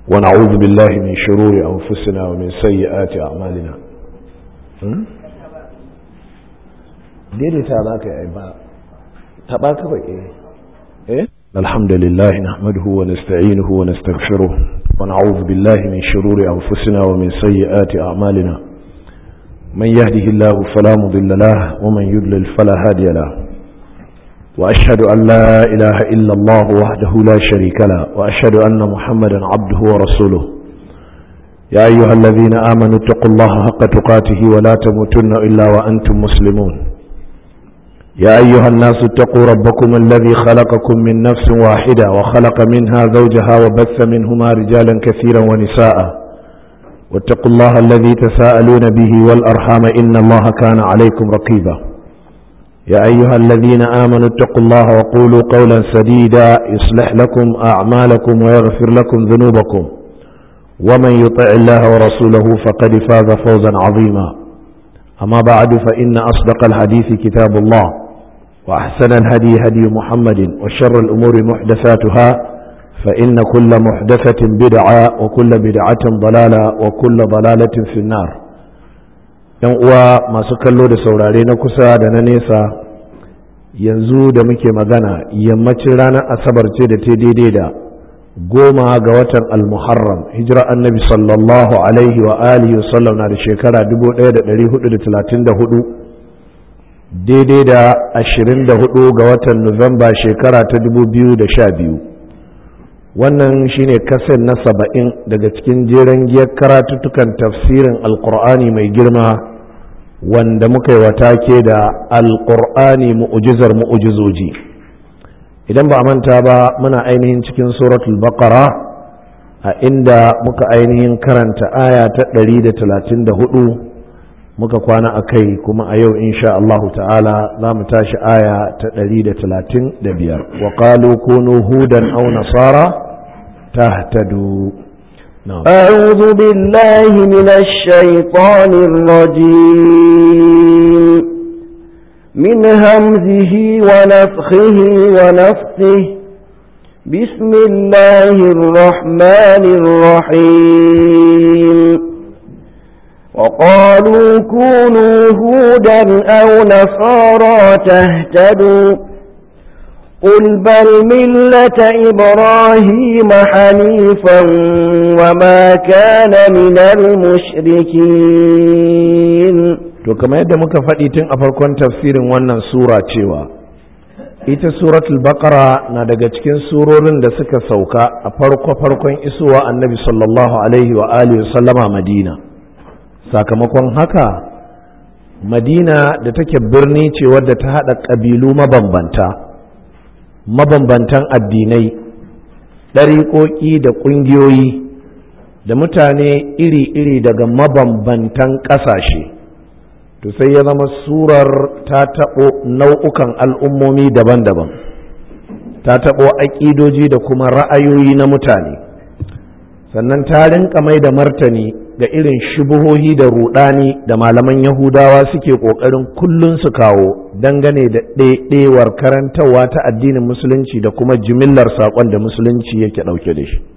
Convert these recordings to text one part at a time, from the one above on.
ونعوذ بالله من شرور أنفسنا ومن سيئات أعمالنا daidaita za ka yi ba taɓa kawai eh alhamdulillah nahmaduhu wa nasta'inuhu wa nastaghfiruh wa na'udhu billahi min shururi anfusina wa min sayyiati a'malina man yahdihillahu fala mudilla lahu wa man yudlil fala hadiya lahu wa ashhadu an la ilaha illa Allah wahdahu la sharika lahu wa ashhadu anna Muhammadan 'abduhu wa rasuluh يا أيها الذين آمنوا اتقوا الله حق تقاته ولا تموتن إلا وأنتم مسلمون يا أيها الناس اتقوا ربكم الذي خلقكم من نفس واحدة وخلق منها زوجها وبث منهما رجالا كثيرا ونساء واتقوا الله الذي تساءلون به والأرحام إن الله كان عليكم رقيبا يا أيها الذين آمنوا اتقوا الله وقولوا قولا سديدا يصلح لكم أعمالكم ويغفر لكم ذنوبكم ومن يطع الله ورسوله فقد فاز فوزا عظيما أما بعد فإن أصدق الحديث كتاب الله وأحسن الهدي هدي محمد وشر الأمور محدثاتها فإن كل محدثة بدعة وكل بدعة ضلالة وكل ضلالة في النار yan uwa masu kallo da saurare na kusa da na nesa yanzu da muke magana yammacin ranar asabar ce da ta daidai da goma ga watan almuharram hijira annabi sallallahu alaihi wa alihi wasallam na da shekara 1434 daidai da 24 ga watan nuwamba shekara ta 2012 wannan shine kasan na saba'in daga cikin jeren giyar karatuttukan tafsirin alkur'ani mai girma wanda muka yi watake da alkur'ani mu'ujizar mu'ujizoji idan ba a manta ba muna ainihin cikin suratul baqara a inda muka ainihin karanta aya ta 134 muka kwana a kai kuma a yau insha Allahu ta'ala za mu tashi aya ta 135 wa qalu kunu hudan aw nasara tahtadu أعوذ بالله من الشيطان الرجيم من همزه ونفخه ونفثه بسم الله الرحمن الرحيم وقالوا كونوا هودا أو نصارى تهتدوا قل بل ملة إبراهيم حنيفا وما كان من المشركين to kamar yadda muka faɗi tun a farkon tafsirin wannan sura cewa ita suratul baqara na daga cikin surorin da suka sauka a farko-farkon isowa annabi sallallahu alaihi wa alihi sallama madina sakamakon haka madina da take birni ce wadda ta haɗa ƙabilu mabambanta mabambantan addinai ɗariƙoƙi da ƙungiyoyi da mutane iri-iri daga mabambantan ƙasashe to sai ya zama surar ta taɓo nau'ukan al'ummomi daban-daban ta taɓo aƙidoji da kuma ra'ayoyi na mutane sannan ta rinka mai da martani ga irin shubuhohi da ruɗani da malaman yahudawa suke ƙoƙarin kullum su kawo dangane da ɗaiɗewar karantarwa ta addinin musulunci da kuma jimillar saƙon da musulunci yake ɗauke da shi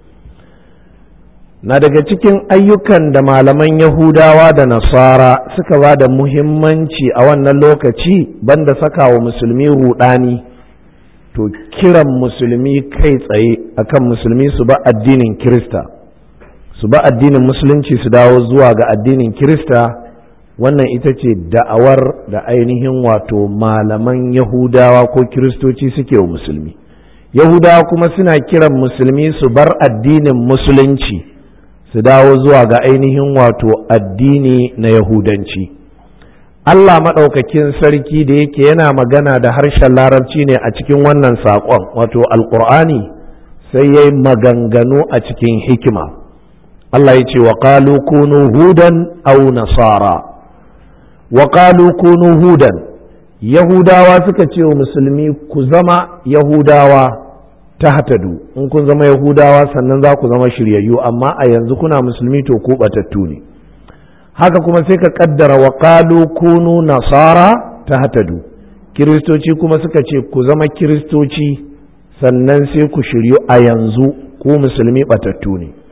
na daga cikin ayyukan da malaman yahudawa da nasara suka ba da muhimmanci a wannan lokaci banda saka wa musulmi rudani to kiran musulmi kai tsaye akan musulmi su ba addinin kirista su ba addinin musulunci su dawo zuwa ga addinin kirista wannan ita ce da'awar da ainihin wato malaman yahudawa ko kiristoci suke wa musulmi yahudawa kuma suna kiran musulmi su bar addinin musulunci su dawo zuwa ga ainihin wato addini na yahudanci Allah maɗaukakin sarki da yake yana magana da harshen larabci ne a cikin wannan saƙon wato alƙur'ani sai ya yi maganganu a cikin hikima Allah ya ce wa ƙalu kunu hudan au nasara wa ƙalu kunu hudan yahudawa suka ce wa musulmi ku zama yahudawa ta hatadu in kun zama yahudawa sannan za ku zama shiryayyu amma a yanzu kuna musulmi to ku batattu ne haka kuma sai ka kaddara wa qalu kunu nasara ta hatadu kiristoci kuma suka ce ku zama kiristoci sannan sai ku shiryu a yanzu ku musulmi batattu ne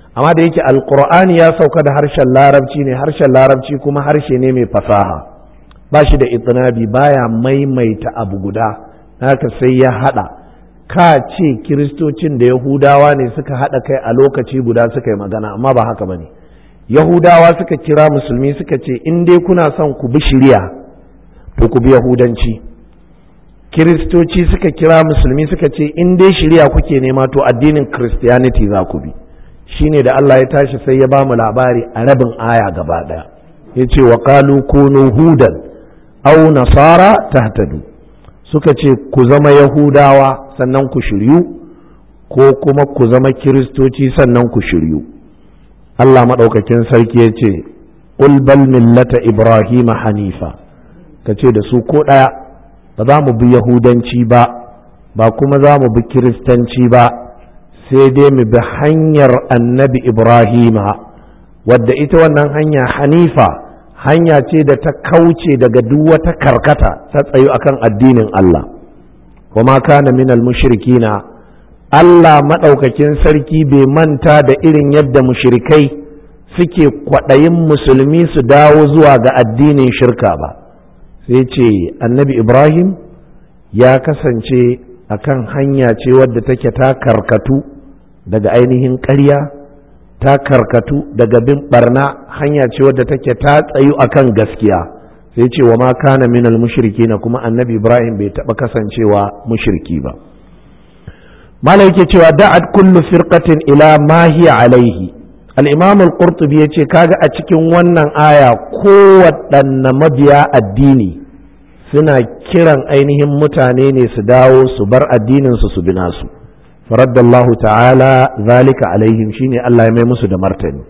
amma da yake alkur'ani ya sauka da harshen larabci ne harshen larabci kuma harshe ne mai fasaha ba shi da itinabi baya maimaita abu guda haka sai ya hada ka ce kiristocin da yahudawa ne suka hada kai a lokaci guda suka yi magana amma ba haka bane yahudawa suka kira musulmi suka ce in dai kuna son ku bi shirya to ku bi yahudanci kiristoci suka kira musulmi suka ce in dai shirya kuke nema to addinin christianity za ku bi shine da Allah ya tashi sai ya ba mu labari a rabin aya gaba daya ya ce wa qalu kunu hudan aw nasara tahtadu suka ce ku zama yahudawa sannan ku shiryu ko kuma ku zama kiristoci sannan ku shiryu Allah maɗaukakin sarki ya ce qul bal millata ibrahima hanifa ka ce da su ko ɗaya ba za mu bi yahudanci ba ba kuma za mu bi kiristanci ba sai dai mu bi hanyar annabi ibrahima wadda ita wannan hanya hanifa hanya ce da ta kauce daga duk wata karkata ta tsayu akan addinin Allah kuma kana minal mushrikina Allah maɗaukakin sarki bai manta da irin yadda mushrikai suke kwaɗayin musulmi su dawo zuwa ga addinin shirka ba sai ce annabi ibrahim ya kasance akan hanya ce wadda take ta karkatu daga ainihin ƙarya ta karkatu daga bin barna hanya ce wadda take ta tsayu akan gaskiya sai ce wa ma kana minal mushriki na kuma annabi ibrahim bai taɓa kasancewa mushriki ba mala yake cewa da'at kullu firqatin ila ma hiya alaihi al-imam al-qurtubi yace kaga a cikin wannan aya kowaɗanne mabiya addini suna kiran ainihin mutane ne su dawo su bar addinin su su bi nasu faraddallahu ta'ala zalika alaihim shine Allah ya mai musu da martani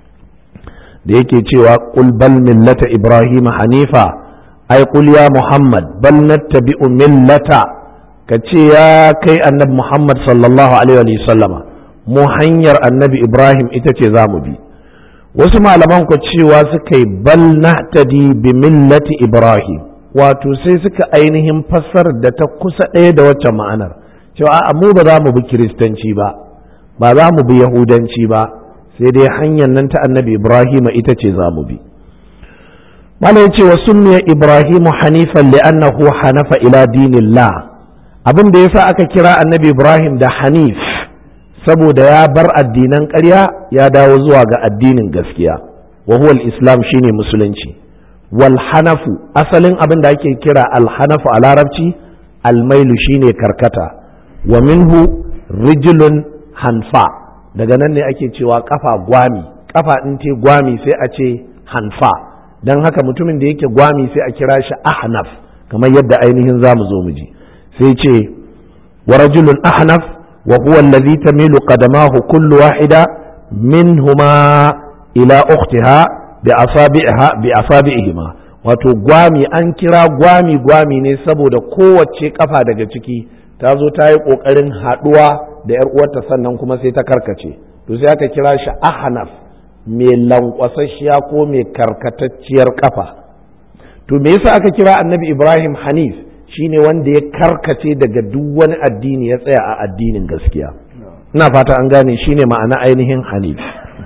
da yake cewa qul bal millata ibrahima hanifa ai qul ya muhammad bal nattabi'u millata kace ya kai annabi muhammad sallallahu alaihi wa sallama mu hanyar annabi ibrahim ita ce za mu bi wasu malaman ku cewa suka yi bal nahtadi bi millati ibrahim wato sai suka ainihin fassar da ta kusa ɗaya da wacce ma'anar cewa a mu ba za mu bi kiristanci ba ba za mu bi yahudanci ba sai dai hanyar nan ta annabi ibrahima ita ce za mu bi mala ya ce wa summiya ibrahimu hanifan li'annahu hanafa ila dinillah abin da yasa aka kira annabi ibrahim da hanif saboda ya bar addinan ƙarya ya dawo zuwa ga addinin gaskiya wa huwa islam shine musulunci wal hanafu asalin abin da ake kira alhanafu a larabci almailu shine karkata wa minhu rijlun hanfa daga nan ne ake cewa kafa gwami kafa in te gwami sai a ce hanfa don haka mutumin da yake gwami sai a kira shi ahnaf kamar yadda ainihin zamu zo mu ji sai ce wa rajulun ahnaf wa huwa allazi tamilu qadamahu kullu wahida minhuma ila ukhtiha bi asabi'iha bi asabi'ihima wato gwami an kira gwami gwami ne saboda kowace kafa daga ciki ta zo ta yi kokarin haduwa da yar uwarta sannan kuma sai ta karkace to sai aka kira shi ahnaf mai lankwasasshiya ko mai karkatacciyar kafa to me yasa aka kira annabi ibrahim hanif shine wanda ya karkace daga duk wani addini ya tsaya a addinin gaskiya ina fata an gane shine ma'ana ainihin hanif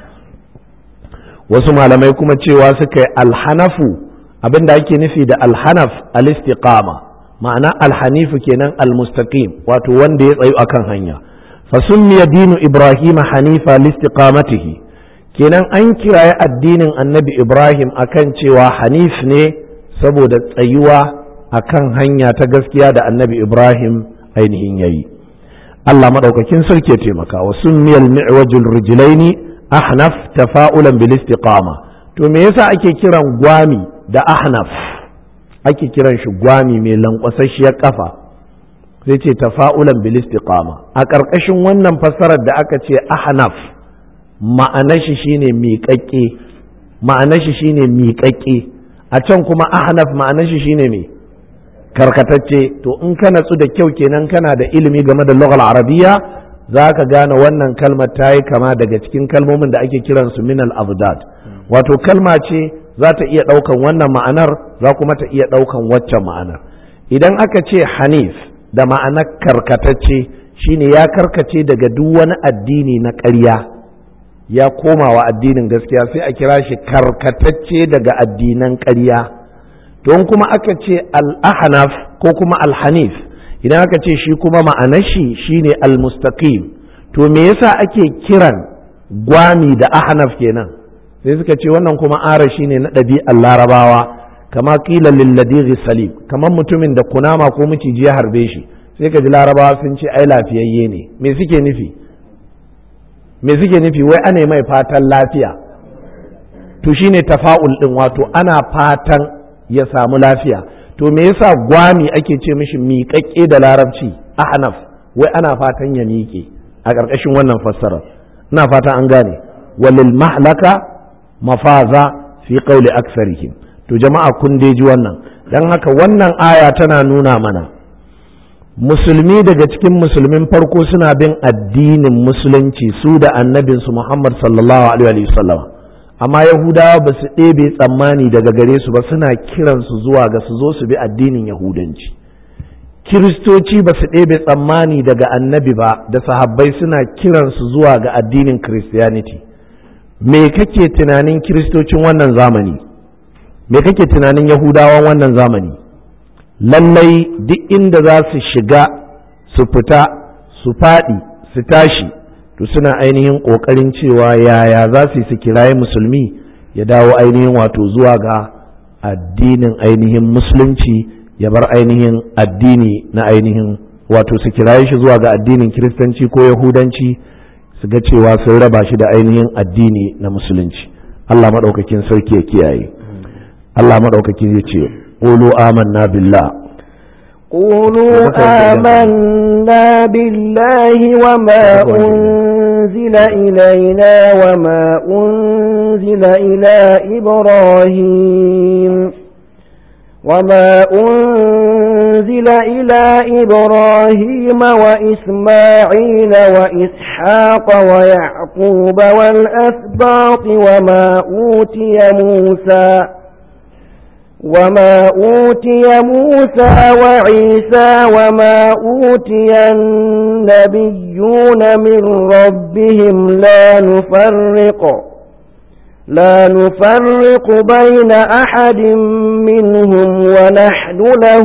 wasu malamai kuma cewa suka yi alhanafu abinda ake nufi da alhanaf al-istiqama ma'ana alhanifu kenan almustaqim wato wanda ya tsayu akan hanya fasummiya dinu ibrahim hanifa listiqamatihi kenan an kiraye addinin annabi ibrahim akan cewa hanif ne saboda tsayuwa akan hanya ta gaskiya da annabi ibrahim ainihin yayi Allah madaukakin sarki ya taimaka wa summiyal mi'wajul rijlaini ahnaf tafa'ulan bil istiqama to me yasa ake kiran gwami da ahnaf ake kiran shi gwami mai lankwasasshiyar kafa sai ce tafa'ulan bil istiqama a ƙarƙashin wannan fassarar da aka ce ahnaf ma'anar shi shine miƙaƙƙe ma'anar shi shine miƙaƙƙe a can kuma ahnaf ma'anar shi shine me karkatacce to in ka natsu da kyau kenan kana da ilimi game da lughal arabiyya za ka gane wannan kalmar ta yi kama daga cikin kalmomin da ake kiransu min al wato kalma ce za ta iya ɗaukan wannan ma'anar za kuma ta iya ɗaukan waccan ma'anar idan aka ce hanif da ma'anar karkatacce shine ya karkace daga duk wani addini na ƙarya ya koma wa addinin gaskiya sai a kira shi karkatacce daga addinan ƙarya don kuma aka ce al-ahnaf ko kuma al-hanif idan aka ce shi kuma ma'anar shi shine al-mustaqim to me yasa ake kiran gwami da ahnaf kenan sai suka ce wannan kuma ara shine na ɗabi'ar larabawa kama kila lilladiri salim kamar mutumin da kunama ko miciji ya harbe shi sai ka ji larabawa sun ce ai lafiyayye ne me suke nufi me suke nufi wai ana mai fatan lafiya to shine tafa'ul din wato ana fatan ya samu lafiya to me yasa gwami ake ce mishi miƙaƙƙe da larabci ahnaf wai ana fatan ya miƙe a ƙarƙashin wannan fassarar ina fatan an gane walil mahlaka mafaza fi qawli aksarihim to jama'a kun dai ji wannan dan haka wannan aya tana nuna mana musulmi daga cikin musulmin farko suna bin addinin musulunci su da annabinsu Muhammad sallallahu alaihi wasallam amma yahudawa ba su ɗebe tsammani daga gare su ba suna kiransu zuwa ga su zo su bi addinin yahudanci kiristoci ba su ɗebe tsammani daga annabi ba da sahabbai suna kiransu zuwa ga addinin christianity me kake tunanin kiristocin wannan zamani me kake tunanin yahudawan wannan zamani lallai duk inda za su shiga su fita su faɗi su tashi to suna ainihin ƙoƙarin cewa yaya za su yi su kiraye musulmi ya dawo ainihin wato zuwa ga addinin ainihin musulunci ya bar ainihin addini na ainihin wato su kiraye shi zuwa ga addinin kiristanci ko yahudanci su ga cewa sun raba shi da ainihin addini na musulunci Allah maɗaukakin sarki ya kiyaye Allah maɗaukakin ya ce قولوا آمنا بالله قولوا آمنا بالله وما أنزل إلينا وما أنزل إلى إبراهيم وما أنزل إلى إبراهيم وإسماعيل وإسحاق ويعقوب والأسباط وما أوتي موسى وما أوتي موسى وعيسى وما أوتي النبيون من ربهم لا نفرق لا نفرق بين أحد منهم ونحن له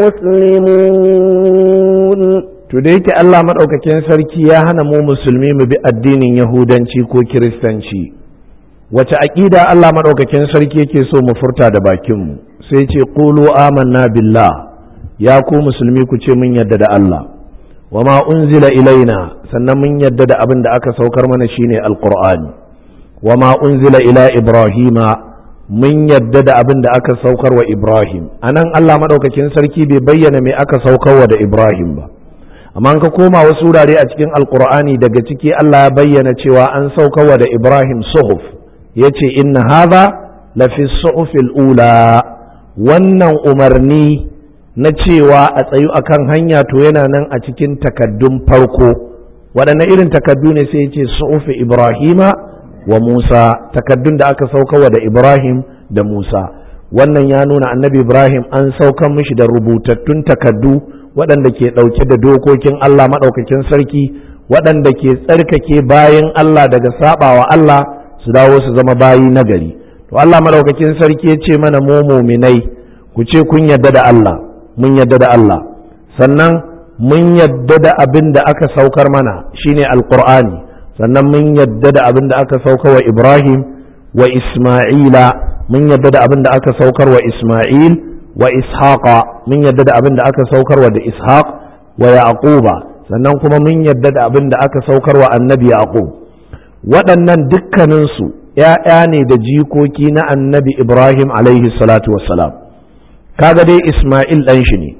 مسلمون to da yake Allah maɗaukakin sarki ya hana mu musulmi mu bi addinin yahudanci ko kiristanci wace aƙida Allah maɗaukakin sarki yake so mu furta da bakinmu sai ce qulu amanna billah ya ku musulmi ku ce mun yadda da Allah wa ma unzila ilaina sannan mun yadda da abin da aka saukar mana shine alqur'ani wa ma unzila ila ibrahima mun yadda da abin da aka saukar wa ibrahim anan Allah maɗaukakin sarki bai bayyana me aka saukarwa da ibrahim ba amma ka koma wasu wurare a cikin alqur'ani daga ciki Allah ya bayyana cewa an saukarwa da ibrahim suhuf ya ce inna haza lafi su'ufil ula wannan umarni na cewa a tsayu akan hanya to yana nan a cikin takaddun farko waɗanne irin takaddu ne sai ce su'ufi ibrahima wa musa takaddun da aka saukawa da ibrahim da musa wannan ya nuna annabi ibrahim an saukan mishi da rubutattun takaddu waɗanda ke ɗauke da dokokin allah maɗaukakin sarki waɗanda ke tsarkake bayan allah daga saɓawa allah su dawo su zama bayi nagari to Allah madaukakin sarki ya ce mana mu muminai ku ce kun yadda da Allah mun yadda da Allah sannan mun yadda da abin da aka saukar mana shine alqur'ani sannan mun yadda da abin da aka saukar wa Ibrahim wa Isma'ila mun yadda da abin da aka saukar wa Isma'il wa Ishaqa mun yadda da abin da aka saukar wa da Ishaq wa Yaquba sannan kuma mun yadda da abin da aka saukar wa annabi Yaqub waɗannan dukkaninsu ‘ya'ya ne da jikoki na annabi Ibrahim alaihi salatu wassalam kaga dai Ismail ɗan shi ne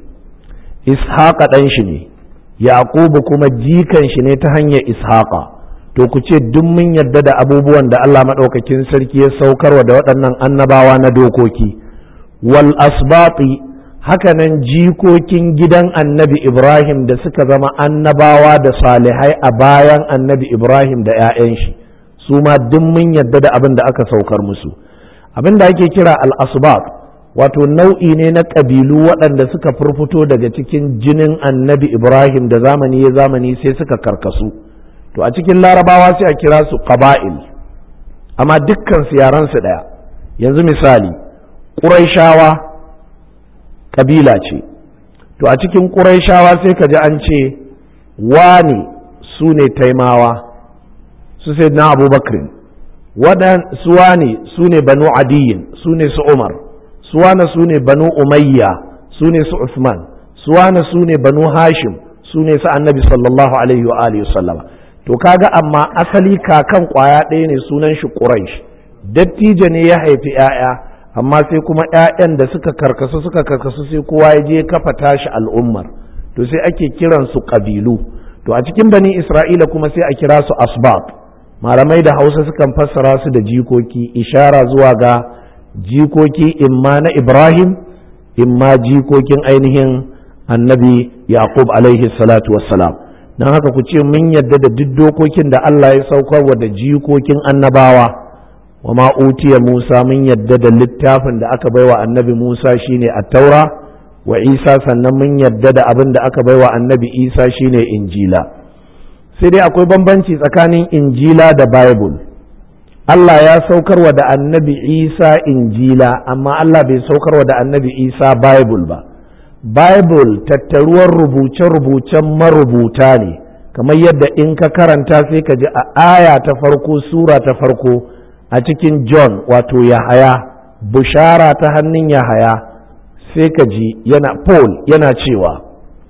Ishaqa ɗan shi ne Yaqubu kuma jikan shi ne ta hanyar Ishaqa to ku ce duk mun yadda da abubuwan da Allah maɗaukakin sarki ya saukarwa da waɗannan annabawa na dokoki wal asbati hakanan jikokin gidan annabi Ibrahim da suka zama annabawa da salihai a bayan annabi Ibrahim da 'ya'yan shi su ma duk mun yadda da abin da aka saukar musu abin da ake kira al-asbab wato nau'i ne na ƙabilu waɗanda suka furfuto daga cikin jinin annabi Ibrahim da zamani ya zamani sai suka karkasu to a cikin larabawa sai a kira su qaba'il amma dukkan su yaransu ɗaya yanzu misali ƙuraishawa ƙabila ce to a cikin ƙuraishawa sai ka ji an ce wane su ne taimawa su sai na abubakar waɗan su wane su ne banu adiyin su ne su umar su wane su ne banu umayya su ne su usman su wane su ne banu hashim su ne su annabi sallallahu alaihi wa alihi sallama to kaga amma asali kakan kwaya ɗaya ne sunan shi quraish dattijo ne ya haifi 'ya'ya amma sai kuma 'ya'yan da suka karkasu suka karkasu sai kowa ya je kafa tashi al'ummar to sai ake kiran su ƙabilu to a cikin bani isra'ila kuma sai a kira su asbab malamai da hausa sukan fassara su da jikoki ishara zuwa ga jikoki imma na ibrahim imma jikokin ainihin annabi yaqub alaihi salatu wassalam don haka ku ce mun yadda da duk dokokin da allah ya saukarwa da jikokin annabawa wa ma utiya Musa mun yadda da littafin da aka baiwa annabi Musa shine at-taura wa Isa sannan mun yadda da abin da aka baiwa annabi Isa shine injila sai dai akwai bambanci tsakanin injila da bible Allah ya saukarwa da annabi Isa injila amma Allah bai saukarwa da annabi Isa bible ba bible tattaruwar rubuce-rubucen marubuta ne kamar yadda in ka karanta sai ka ji a aya ta farko sura ta farko a cikin John wato Yahaya bushara ta hannun Yahaya sai ka ji yana Paul yana cewa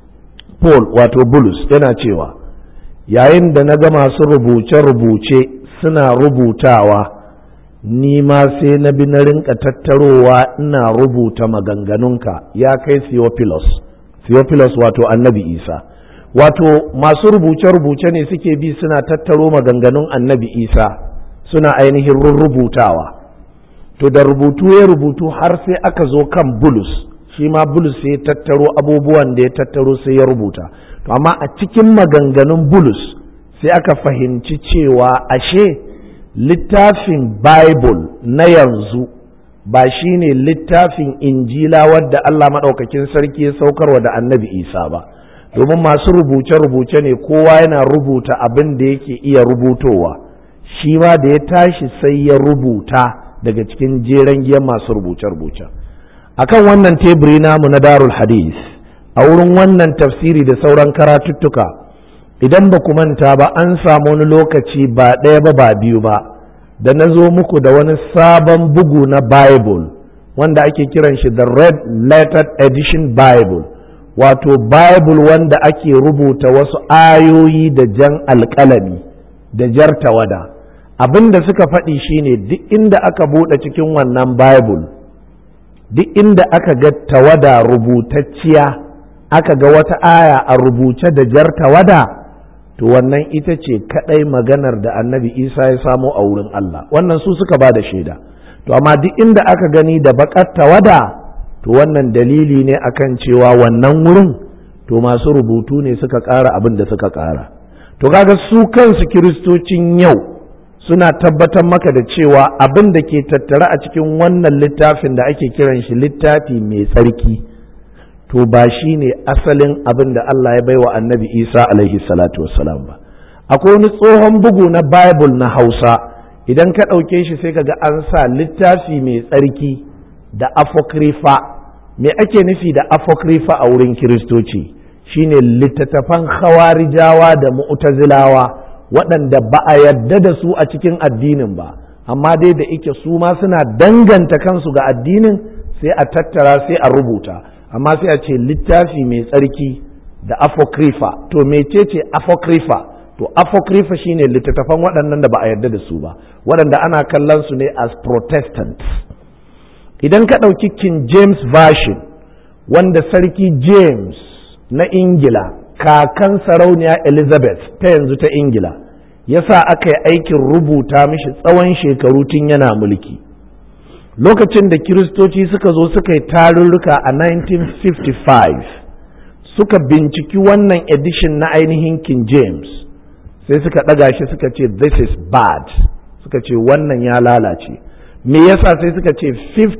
Paul wato Bulus yana cewa yayin da na ga masu rubuce-rubuce suna rubutawa ni ma sai na bi na rinka tattarowa ina rubuta maganganunka ya kai Theophilus Theophilus wato annabi Isa wato masu rubuce-rubuce ne suke bi suna tattaro maganganun annabi Isa suna ainihin rubutawa to da rubutu ya rubutu har sai aka zo kan bulus shi ma bulus sai ya tattaro abubuwan da ya tattaro sai ya rubuta to amma a cikin maganganun bulus sai aka fahimci cewa ashe littafin bible na yanzu ba shi ne littafin injila wadda allah maɗaukakin sarki ya saukarwa da annabi isa ba domin masu rubuce-rubuce ne kowa yana rubuta abin da yake iya rubutowa shi ma da ya tashi sai ya rubuta daga cikin jeren giyan masu rubuce-rubuce akan wannan teburi namu na darul hadis a wurin wannan tafsiri da sauran karatuttuka idan ba ku manta ba an samu wani lokaci ba ɗaya ba ba biyu ba da na zo muku da wani sabon bugu na bible wanda ake kiran shi the red lettered edition bible wato bible wanda ake rubuta wasu ayoyi da jan alƙalami da jar tawada abin da suka faɗi shine duk inda aka buɗe cikin wannan bible duk inda aka ga tawada rubutacciya aka ga wata aya a rubuce da jar tawada to wannan ita ce kaɗai maganar da annabi isa ya samo a wurin allah wannan su suka ba da shaida to amma duk inda aka gani da baƙar tawada to wannan dalili ne akan cewa wannan wurin to masu rubutu ne suka ƙara abin da suka ƙara to kaga su kansu kiristocin yau suna tabbatar maka da cewa abin da ke tattare a cikin wannan littafin da ake kiran shi littafi mai tsarki to ba shi ne asalin abin da Allah ya baiwa annabi Isa alaihi salatu wassalam ba akwai wani tsohon bugu na Bible na Hausa idan ka ɗauke shi sai ka ga an sa littafi mai tsarki da apocrypha me ake nufi da apocrypha a wurin kiristoci shine littattafan khawarijawa da mu'tazilawa waɗanda ba a yadda da su a cikin addinin ba amma dai da ike su ma suna danganta kansu ga addinin sai a tattara sai a rubuta amma sai a ce littafi mai tsarki da apocrypha to mecece apocrypha to apocrypha shine littattafan waɗannan da ba a yarda da su ba waɗanda ana kallon su ne as protestants idan ka ɗauki king james version wanda sarki james na ingila kakan sarauniya elizabeth ta yanzu ta ingila yasa aka yi aikin rubuta mishi tsawon shekaru tun yana mulki lokacin da kiristoci suka zo suka yi tarurruka a 1955 suka binciki wannan edition na ainihin king james sai suka ɗaga shi suka ce this is bad suka ce wannan ya lalace me yasa sai suka ce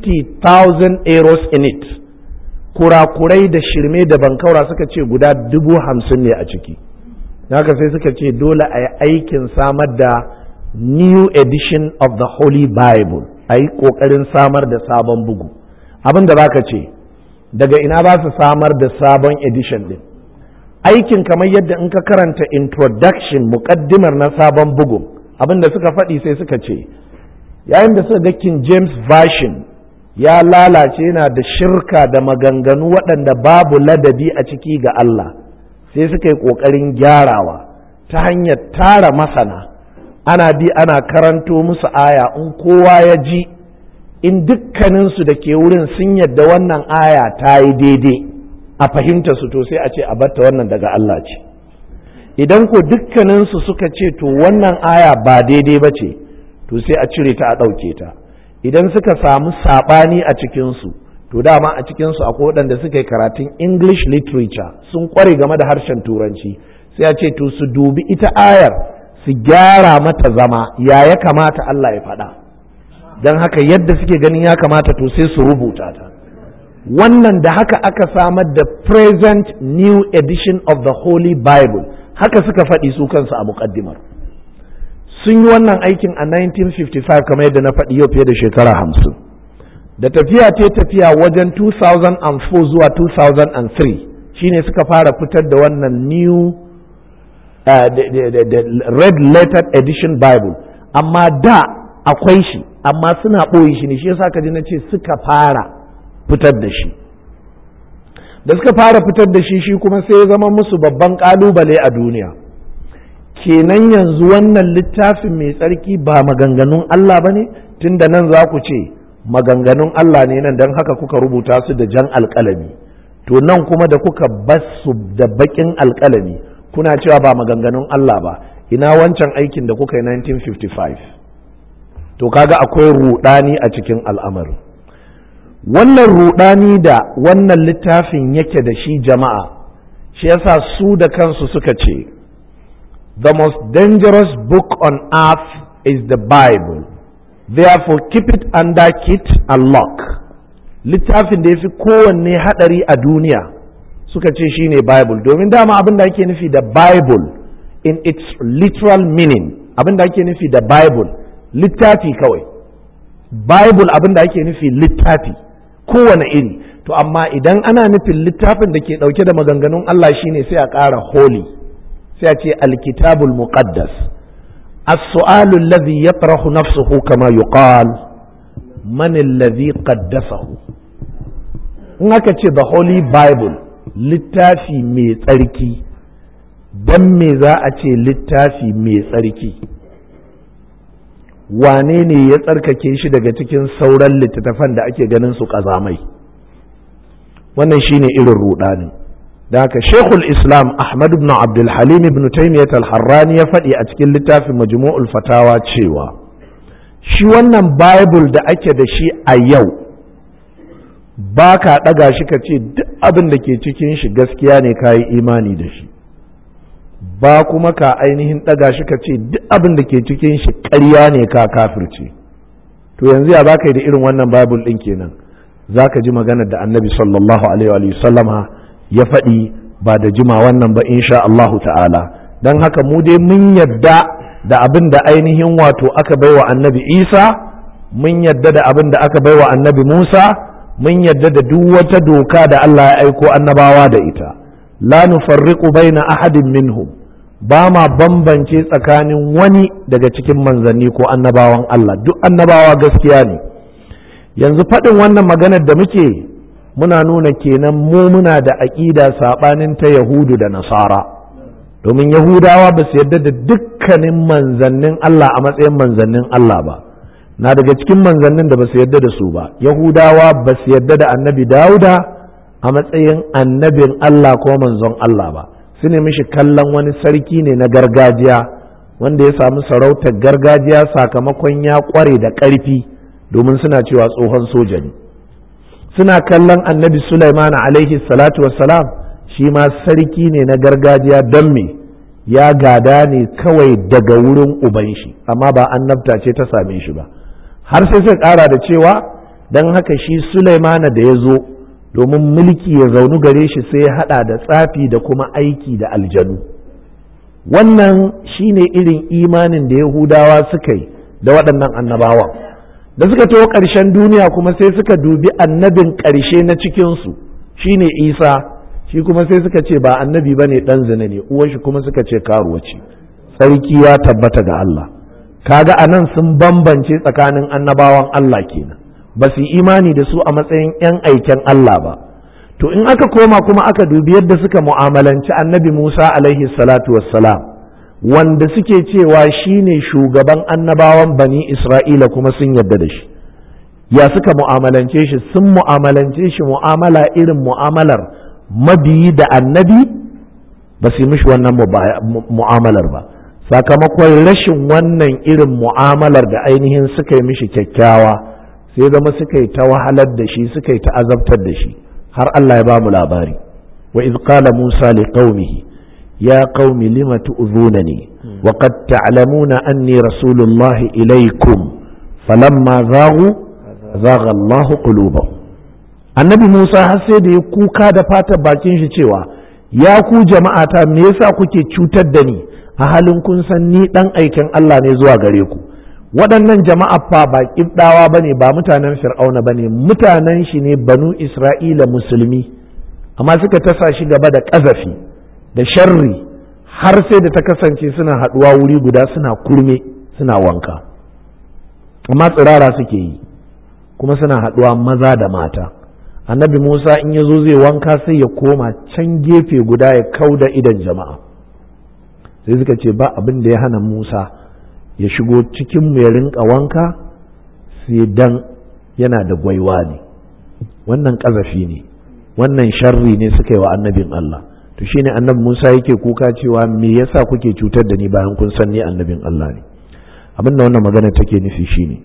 50,000 euros in it kurakurai da shirme da bankaura suka ce guda dubu hamsin ne a ciki haka sai suka ce dole a yi aikin samar da new edition of the holy bible a yi ƙoƙarin samar da sabon bugu abin da baka ce daga ina za su samar da sabon edition din aikin kamar yadda in ka karanta introduction muƙaddimar na sabon bugun abin da suka faɗi sai suka ce yayin da suka ga king james version ya lalace yana da shirka da maganganu waɗanda babu ladabi a ciki ga Allah sai suka yi ƙoƙarin gyarawa ta hanyar tara masana ana bi ana karanto musu aya in kowa ya ji in dukkaninsu da ke wurin sun yadda wannan aya ta yi daidai a fahimta su to sai a ce a batta wannan daga Allah ce idan ko dukkaninsu suka ce to wannan aya ba daidai ba ce to sai a cire ta a ɗauke ta idan suka samu saɓani a cikinsu to dama a cikinsu akwai waɗanda suka yi karatun english literature sun ƙware game da harshen turanci sai a ce to su dubi ita ayar su gyara mata zama ya ya kamata Allah ya faɗa don haka yadda suke ganin ya kamata to sai su rubuta ta wannan da haka aka samar da present new edition of the holy bible haka suka faɗi su kansu a muƙaddimar sun yi wannan aikin a 1955 kamar yadda na faɗi yau fiye da shekara hamsin da tafiya ta tafiya wajen 2004 zuwa 2003 shine suka fara fitar da wannan new uh, the, the, the, the red lettered edition bible amma da akwai shi amma suna ɓoye shi ne shi yasa ka ji na ce suka fara fitar da shi da suka fara fitar da shi shi kuma sai ya zama musu babban ƙalubale a duniya kenan yanzu wannan littafin mai tsarki ba maganganun Allah ba ne tun da nan za ku ce maganganun Allah ne nan don haka kuka rubuta su da jan alƙalami to nan kuma da kuka basu da baƙin alƙalami kuna cewa ba maganganun Allah ba ina wancan aikin da kuka yi 1955 to kaga akwai ruɗani a cikin al'amarin wannan ruɗani da wannan littafin yake da shi jama'a shi yasa su da kansu suka ce the most dangerous book on earth is the Bible. Therefore, keep it under kit and lock. Littafin da ya fi kowanne haɗari a duniya suka ce shi ne Bible, domin dama abin da ake nufi da Bible in its literal meaning, abin da ake nufi da Bible, littafi kawai. Bible abin da ake nufi littafi, kowane iri. To, amma idan ana nufin littafin da ke ɗauke da maganganun Allah shine sai a ƙara holy. sai a ce alkitabul muqaddas as-su'alu alladhi yatrahu nafsuhu kama yuqal man alladhi qaddasahu in aka ce the holy bible littafi mai tsarki dan me za a ce littafi mai tsarki wane ne ya tsarkake shi daga cikin sauran littattafan da ake ganin su ƙazamai wannan shine irin rudanin da haka shekul islam ahmad ibn abdulhalim ibn taimiyat al-harrani ya faɗi a cikin littafin majmu'ul fatawa cewa shi wannan bible da ake da shi a yau ba ka ɗaga shi ka ce duk abin da ke cikin shi gaskiya ne ka yi imani da shi ba kuma ka ainihin ɗaga shi ka ce duk abin da ke cikin shi ƙarya ne ka kafirce to yanzu ya za ka yi da irin wannan bible ɗin kenan za ka ji maganar da annabi sallallahu alaihi wa sallama ya faɗi ba da jima wannan ba insha Allahu ta'ala don haka mu dai mun yadda da abin da ainihin wato aka baiwa annabi Isa mun yadda da abin da aka baiwa annabi Musa mun yadda da duk wata doka da Allah ya aiko annabawa da ita la nufarriqu baina ahadin minhum ba ma bambance tsakanin wani daga cikin manzanni ko annabawan Allah duk annabawa gaskiya ne yanzu faɗin wannan maganar da muke muna nuna kenan mu muna da aƙida saɓanin ta Yahudu da Nasara domin Yahudawa ba su yarda da dukkanin manzannin Allah a matsayin manzannin Allah ba na daga cikin manzannin da ba su yarda da su ba Yahudawa ba su yarda da annabi Dawuda a matsayin annabin Allah ko manzon Allah ba su ne mishi kallon wani sarki ne na gargajiya wanda ya samu sarautar gargajiya sakamakon ya ƙware da ƙarfi domin suna cewa tsohon soja ne. suna kallon annabi Sulaiman alaihi salatu wassalam shi ma sarki ne na gargajiya don me ya gada ne kawai daga wurin uban shi amma ba annabta ce ta same shi ba har sai sai kara da cewa don haka shi Sulaiman da ya zo domin mulki ya zaunu gare shi sai ya hada da tsafi da kuma aiki da aljanu wannan shine irin imanin da yahudawa suka yi da waɗannan annabawan da suka taho ƙarshen duniya kuma sai suka dubi annabin ƙarshe na cikinsu shine isa shi kuma sai suka ce ba annabi ba ne ɗan zina ne uwar shi kuma suka ce karuwa ce sarki ya tabbata ga Allah kaga a nan sun bambance tsakanin annabawan Allah kenan ba su imani da su a matsayin 'yan aiken Allah ba to in aka koma kuma aka dubi yadda suka mu'amalanci annabi Musa alaihi salatu wassalam wanda suke cewa shine shugaban annabawan bani Isra'ila kuma sun yarda da shi ya suka mu'amalance shi sun mu'amalance shi mu'amala irin mu'amalar mabiyi da annabi ba su yi mishi wannan mu'amalar ba sakamakon rashin wannan irin mu'amalar da ainihin suka yi mishi kyakkyawa sai zama suka yi ta wahalar da shi suka yi ta azabtar da shi har Allah ya ba mu labari wa iz qala Musa li qaumihi ya qaumi lima tu'zunani wa qad ta'lamuna anni rasulullahi ilaykum falamma zaghu zagha Allahu qulubahum annabi Musa har sai da ya kuka da fatar bakin shi cewa ya ku jama'ata me yasa kuke cutar da ni a halin kun san ni dan aikin Allah ne zuwa gare ku waɗannan jama'a fa ba ƙibɗawa ba ne ba mutanen fir'auna ba ne mutanen shi ne banu isra'ila musulmi amma suka tasa shi gaba da ƙazafi da sharri har sai da ta kasance suna haɗuwa wuri guda suna kurme suna wanka amma tsirara suke yi kuma suna haɗuwa maza da mata annabi musa in ya zo zai wanka sai ya koma can gefe guda ya kau da idan jama'a sai suka ce ba abin da ya hana musa ya shigo cikinmu ya rinka wanka sai dan yana da gwaiwa ne wannan ƙazafi ne wannan sharri ne suka yi wa annabin Allah to shine annabi Musa yake kuka cewa me yasa kuke cutar da ni bayan kun san ni annabin Allah ne abin da wannan magana take nufi shine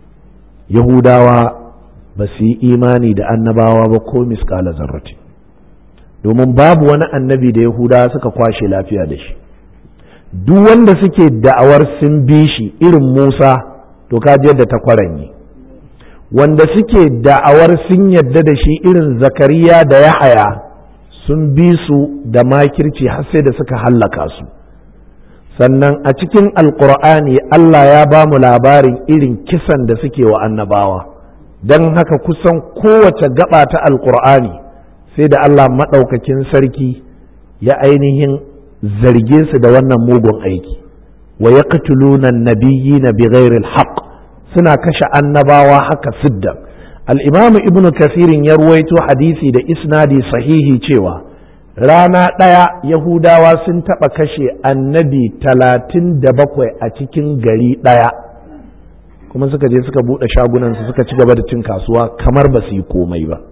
Yahudawa ba su yi imani da annabawa ba ko miskala zarrati domin babu wani annabi da Yahudawa suka kwashe lafiya da shi duk wanda suke da'awar sun bi shi irin Musa to kaji yadda ta kwaranye wanda suke da'awar sun yadda da shi irin Zakariya da Yahaya sun bi su da makirci har sai da suka hallaka su sannan a cikin alkur'ani Allah ya ba mu labarin irin kisan da suke wa annabawa don haka kusan kowace gaba ta alkur'ani sai da Allah maɗaukakin sarki ya ainihin zarge su da wannan mugun aiki wa ya nabiyyi na bighairil haqq suna kashe annabawa haka siddan al'imamu ibn kasirin ya ruwaito hadisi da isnadi sahihi cewa rana ɗaya yahudawa sun taɓa kashe annabi talatin da bakwai a cikin gari ɗaya kuma suka je suka buɗe shagunansu suka ci gaba da cin kasuwa kamar ba su yi komai ba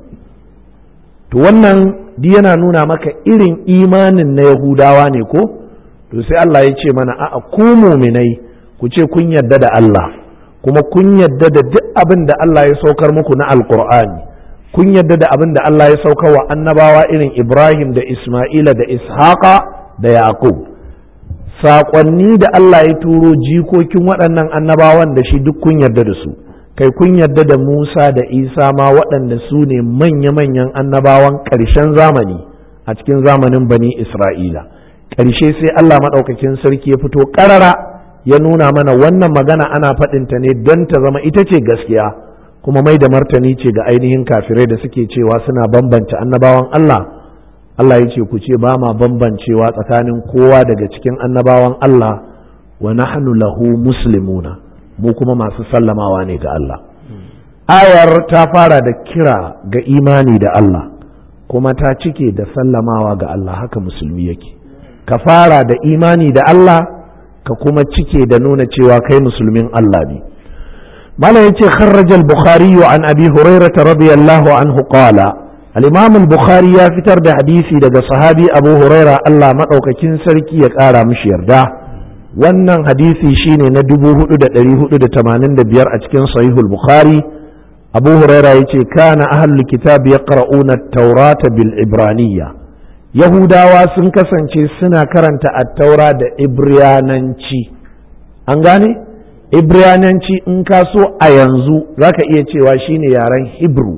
to wannan di yana nuna maka irin imanin na yahudawa ne ko to sai Allah ya ce mana a'a ku muminai ku ce kun yarda da Allah kuma kun yarda da duk abin da Allah ya saukar muku na alkur'ani kun yarda da abin da Allah ya saukar wa annabawa irin Ibrahim da Isma'ila da Ishaqa da Yaqub saƙonni da Allah ya turo jikokin waɗannan annabawan da shi duk kun yarda da su kai kun yarda da Musa da Isa ma waɗanda su ne manya-manyan annabawan ƙarshen zamani a cikin zamanin bani Isra'ila ƙarshe sai Allah maɗaukakin sarki ya fito ƙarara ya nuna mana wannan magana ana faɗinta ne don ta zama ita ce gaskiya kuma mai da martani ce ga ainihin kafirai da suke cewa suna bambance annabawan Allah Allah ya ce ku ce ba ma bambancewa tsakanin kowa daga cikin annabawan Allah wa nahnu lahu muslimuna mu kuma masu sallamawa ne ga Allah ayar ta fara da kira ga imani da Allah kuma ta cike da sallamawa ga Allah haka musulmi yake ka fara da imani da Allah ka kuma cike da nuna cewa kai musulmin Allah ne malam yace kharraja al-bukhari an abi hurairah radiyallahu anhu qala al-imam al-bukhari ya fitar da hadisi daga sahabi abu huraira Allah madaukakin sarki ya kara mishi yarda wannan hadisi shine na 4485 a cikin sahihul bukhari abu huraira yace kana ahlul kitab yaqra'una at-taurata bil ibraniyya Yahudawa sun kasance suna karanta attaura da Ibriyananci, an gane? Ibriyananci in ka so a yanzu za ka iya cewa shine yaren Hebrew,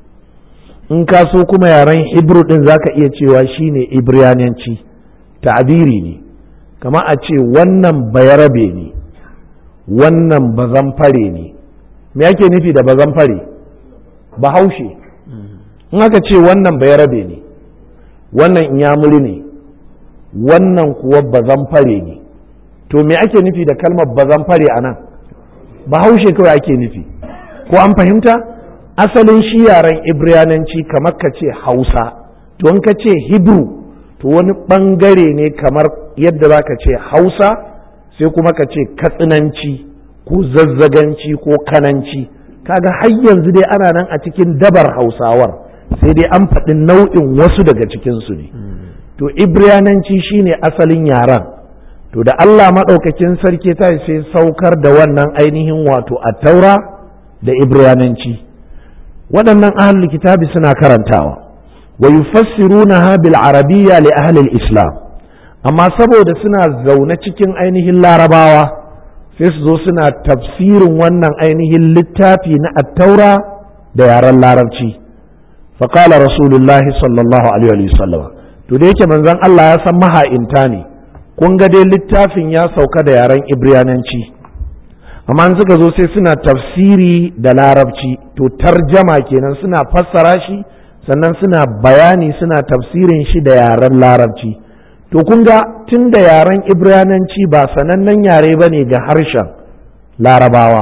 in ka so kuma yaren Hebrew ɗin za ka iya cewa shine Ibriyananci, ta'abiri ne. kama a ce wannan bayarabe ne wannan bazan fare ne me ake nufi da bazan fare bahaushe in aka ce wannan bayarabe ne wannan inyamuri ne wannan kuwa bazan fare ne to me ake nufi da kalmar bazan fare a nan bahaushe kawai ake nufi ko an fahimta asalin shi yaren ibriyananci kamar ka ce hausa to in ka ce hebrew to wani ɓangare ne kamar yadda za ka ce hausa sai kuma ka ce katsinanci ko zazzaganci ko kananci kaga har yanzu dai ana nan a cikin dabar hausawar sai dai an faɗi nau'in wasu daga cikinsu ne to ibriyananci shine asalin yaren to da allah maɗaukakin sarki ta sai saukar da wannan ainihin wato a taura da ibriyananci waɗannan ahlul kitabi suna karantawa ويفسرونها بالعربية لأهل الإسلام أما saboda suna zaune cikin ainihin larabawa sai su zo suna tafsirin wannan ainihin littafi na attaura da yaren larabci faƙala rasulullah sallallahu alaihi wasallam to da yake manzon Allah ya san maha'inta ne kun ga dai littafin ya sauka da yaren ibriyananci amma suka zo sai suna tafsiri da larabci to tarjama kenan suna fassara shi sannan suna bayani suna tafsirin shi da yaren larabci to kun ga tun da yaren ibrananci ba sanannen yare ba ne ga harshen larabawa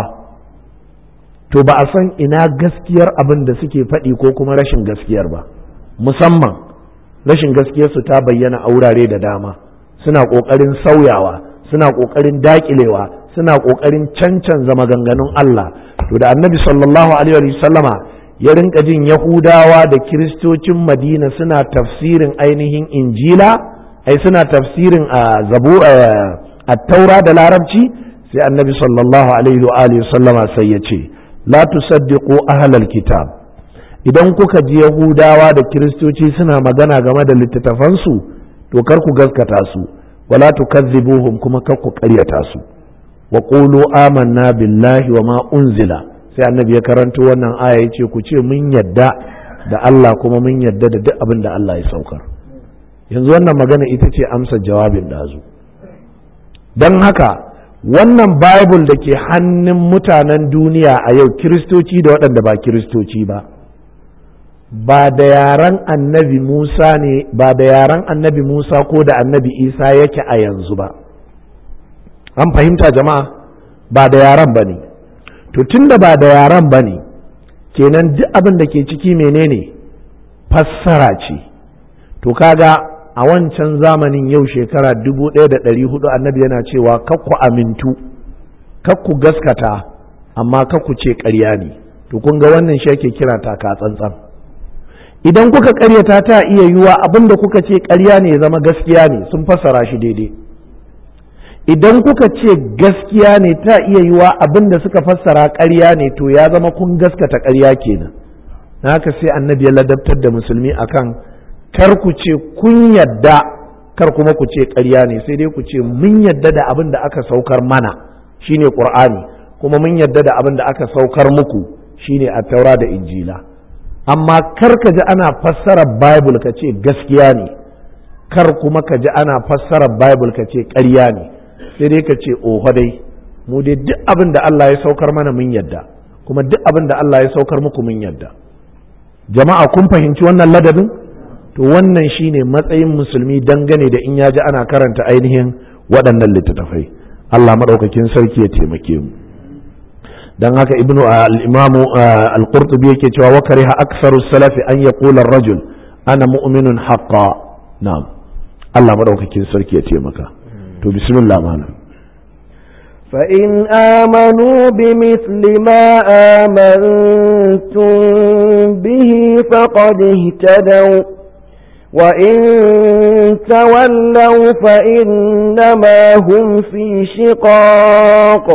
to ba a san ina gaskiyar abin da suke faɗi ko kuma rashin gaskiyar ba musamman rashin gaskiyarsu ta bayyana a wurare da dama suna ƙoƙarin sauyawa suna ƙoƙarin daƙilewa suna ƙoƙarin cancanza maganganun Allah to da annabi sallallahu alaihi wasallama ya rinka jin Yahudawa da Kiristocin Madina suna tafsirin ainihin Injila, ai suna tafsirin a zabu a taura da larabci sai annabi sallallahu alaihi wa alihi sallama sai ya ce la tusaddiqu ahlal kitab idan kuka ji Yahudawa da Kiristoci suna magana game da littattafansu to kar ku gaskata su wala tukazzibuhum kuma kar ku ƙaryata su wa qulu amanna billahi wa ma unzila sai annabi ya karanto wannan aya ya ce ku ce mun yadda da Allah kuma mun yadda da duk abin da Allah ya saukar yanzu wannan magana ita ce amsa jawabin dazu don haka wannan bible da ke hannun mutanen duniya a yau kiristoci da waɗanda ba kiristoci ba ba da yaren annabi musa ne ba da yaren annabi musa ko da annabi isa yake a yanzu ba an fahimta jama'a ba da yaren ba ne to tun da ba da yaran ba ne kenan duk abin da ke ciki menene fassara ce to kaga a wancan zamanin yau shekara dubu ɗaya da ɗari hudu annabi yana cewa kakku amintu kakku gaskata amma kakku ce ƙarya ne to kun ga wannan shi ake kira taka tsantsan idan kuka ƙaryata ta iya yiwuwa abin da kuka ce ƙarya ne ya zama gaskiya ne sun fassara shi daidai idan kuka ce gaskiya ne ta iya yiwa abin da suka fassara ƙarya ne to ya zama kun gaskata ƙarya kenan na haka sai annabi ya ladabtar da musulmi akan kar ku ce kun yadda kar kuma ku ce ƙarya ne sai dai ku ce mun yadda da abin da aka saukar mana shine qur'ani kuma mun yadda da abin da aka saukar muku shine a taura da injila amma kar ka ji ana fassarar bible ka ce gaskiya ne kar kuma ka ji ana fassarar bible ka ce ƙarya ne sai dai ka ce oho dai mu dai duk abin da Allah ya saukar mana mun yadda kuma duk abin da Allah ya saukar muku mun yadda jama'a kun fahimci wannan ladabin to wannan shine matsayin musulmi dangane da in ya ji ana karanta ainihin waɗannan littattafai Allah maɗaukakin sarki ya taimake mu dan haka ibnu al-imamu al-qurtubi yake cewa wa kariha aktharu salafi an yaqula ar-rajul ana mu'minun haqqan na'am Allah maɗaukakin sarki ya taimaka to bismillah malam فإن آمنوا بمثل ما آمنتم به فقد اهتدوا وإن تولوا فإنما هم في شقاق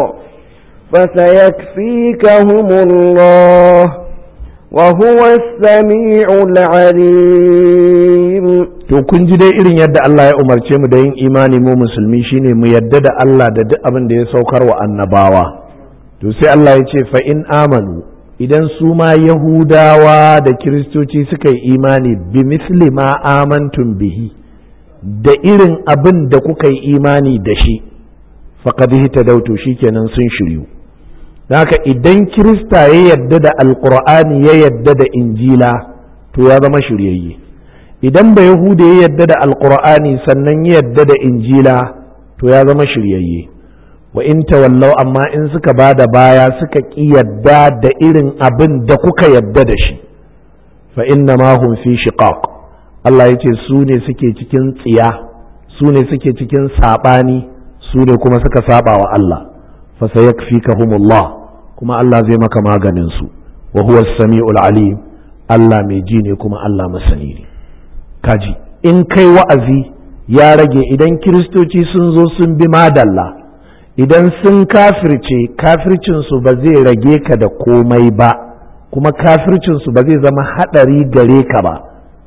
فسيكفيكهم الله وهو السميع العليم to kun ji dai irin yadda Allah ya umarce mu da yin imani mu musulmi shine mu yadda da Allah da duk abin da ya saukar wa annabawa to sai Allah ya ce fa in amanu idan su ma yahudawa da kiristoci suka yi imani bi misli ma amantum bihi da irin abin da kuka yi imani da shi faqad hitadautu shikenan sun shiryu haka idan kirista ya yadda da alqur'ani ya yadda da injila to ya zama shiryayye idan ba yahuda ya yadda da alqur'ani sannan ya yadda da injila to ya zama shiryayye wa in tawallau amma in suka ba da baya suka ƙi yadda da irin abin da kuka yadda da shi fa inna ma hum fi shiqaq Allah ya ce su ne suke cikin tsiya su ne suke cikin saɓani su ne kuma suka saba wa Allah fa sayakfikahumullah kuma Allah zai maka maganin su wa huwa samiul alim Allah mai ji ne kuma Allah masani ne kaji in kai wa'azi ya rage idan kiristoci sun zo sun bi madalla idan sun kafirce kafircinsu ba zai rage ka da komai ba kuma kafircinsu ba zai zama haɗari gare ka ba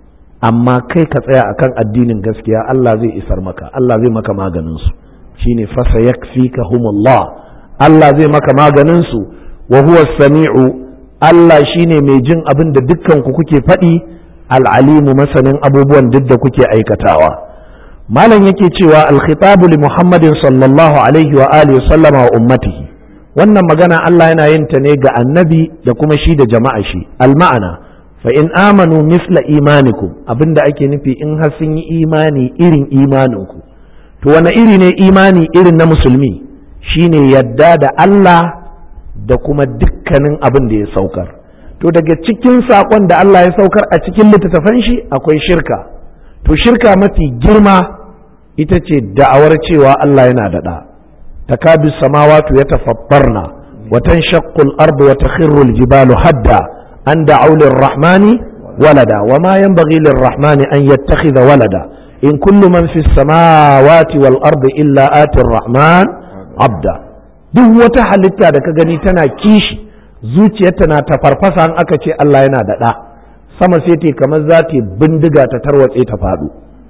amma kai ka tsaya akan addinin gaskiya Allah zai isar maka Allah zai maka maganinsu shine fasa yakfikahumullah Allah zai maka maganinsu wa huwa sami'u Allah shine mai jin abin da dukkan ku kuke faɗi al'alimu masanin abubuwan duk da kuke aikatawa malam yake cewa alkhitabu li muhammadin sallallahu alaihi wa alihi sallama wa ummatihi wannan magana Allah yana yin ta ne ga annabi da kuma shi da jama'a shi alma'ana fa in amanu misla imanikum abinda ake nufi in har sun yi imani irin imaninku to wani iri ne imani irin na musulmi shine yadda da Allah da kuma dukkanin abin da ya saukar to daga cikin saƙon da Allah ya saukar a cikin littattafan shi akwai shirka to shirka mafi girma ita ce da'awar cewa Allah yana da ɗa takabi samawatu ya tafabbarna wa tanshaqqu al-ardu wa takhirru al-jibalu hadda an da'aw lir-rahmani walada wa ma yanbaghi lir-rahmani an yattakhidha walada in kullu man fi samawati wal ardi illa ati ar-rahman abda duk wata halitta da ka gani tana kishi zuciyarta na ta farfasa an aka ce Allah yana da ɗa sama sai te kamar za ta bindiga ta tarwatse ta faɗo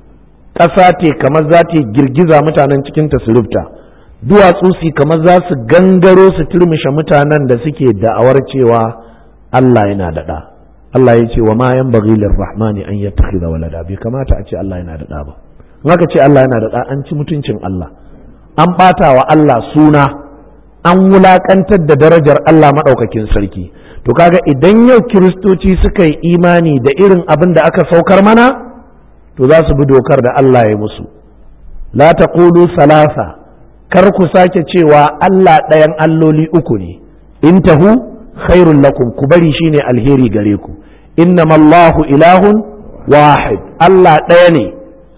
ƙasa te kamar za ta girgiza mutanen cikin ta su rufta duwatsu su kamar za su gangaro su turmushe mutanen da suke da'awar cewa Allah yana da ɗa Allah ya ce wa ma yan baghilir rahmani an yattakhidha walada bai kamata a ce Allah yana da ɗa ba in aka ce Allah yana da ɗa an ci mutuncin Allah an ɓata wa Allah suna an wulakantar da darajar Allah maɗaukakin sarki to kaga idan yau kiristoci suka yi imani da irin abin da aka saukar mana to za su bi dokar da Allah ya musu la taqulu salasa kar ku sake cewa Allah ɗayan alloli uku ne in tahu khairul lakum ku bari shine alheri gare ku innamallahu ilahun wahid Allah ɗaya ne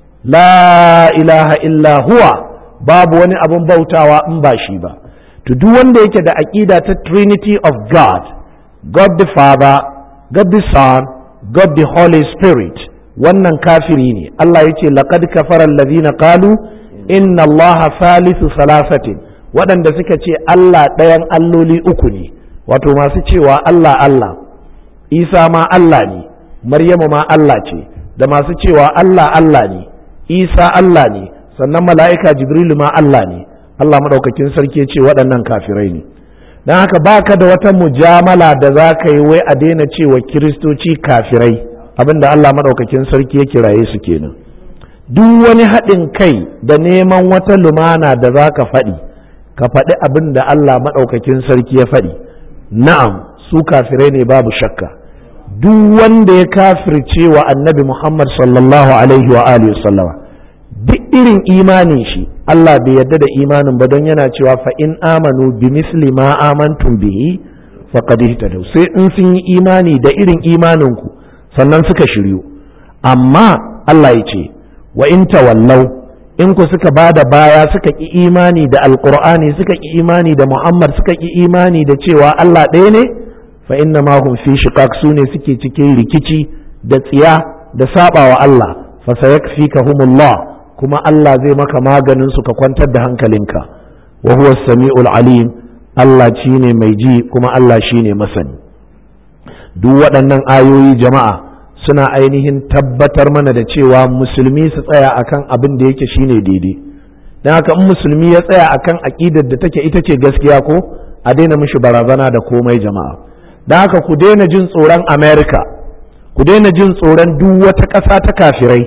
la ilaha illa huwa babu wani abun bautawa in ba shi ba to duk wanda yake da aƙida ta trinity of god god the father god the son god the holy spirit wannan kafiri ne Allah ya ce laqad kafara allazina qalu inna allaha salisu salasatin waɗanda suka ce Allah ɗayan alloli uku ne wato masu cewa Allah Allah Isa ma Allah ne Maryamu ma Allah ce da masu cewa Allah Allah ne Isa Allah ne sannan mala'ika Jibrilu ma Allah ne Allah maɗaukakin sarki ce waɗannan kafirai ne don haka ba ka da wata mujamala da za ka yi wai a daina cewa kiristoci kafirai abinda Allah maɗaukakin sarki ya kiraye su kenan duk wani haɗin kai da neman wata lumana da za ka faɗi ka faɗi abin da Allah maɗaukakin sarki ya faɗi na'am su kafirai ne babu shakka duk wanda ya kafirce wa annabi Muhammad sallallahu alaihi wa alihi sallama duk irin imanin shi Allah bai yarda da imanin ba don yana cewa fa in amanu bi misli ma amantum bihi faqad ihtadaw sai in sun yi imani da irin imanin ku sannan suka shiryu amma Allah ya ce wa in tawallau in ku suka bada baya suka ki imani da alqur'ani suka ki imani da Muhammad suka ki imani da cewa Allah ɗaya ne fa inna ma hum fi shiqaq sune suke cikin rikici da tsiya da sabawa Allah fa sayakfikahumullah kuma Allah zai maka maganin su ka kwantar da hankalinka wa huwa sami'ul alim Allah shine mai ji kuma Allah shine masani duk waɗannan ayoyi jama'a suna ainihin tabbatar mana da cewa musulmi su tsaya akan abin da yake shine daidai don haka in musulmi ya tsaya akan aƙidar da take ita ce gaskiya ko a daina mishi barazana da komai jama'a don haka ku daina jin tsoron america ku daina jin tsoron duk wata ƙasa ta kafirai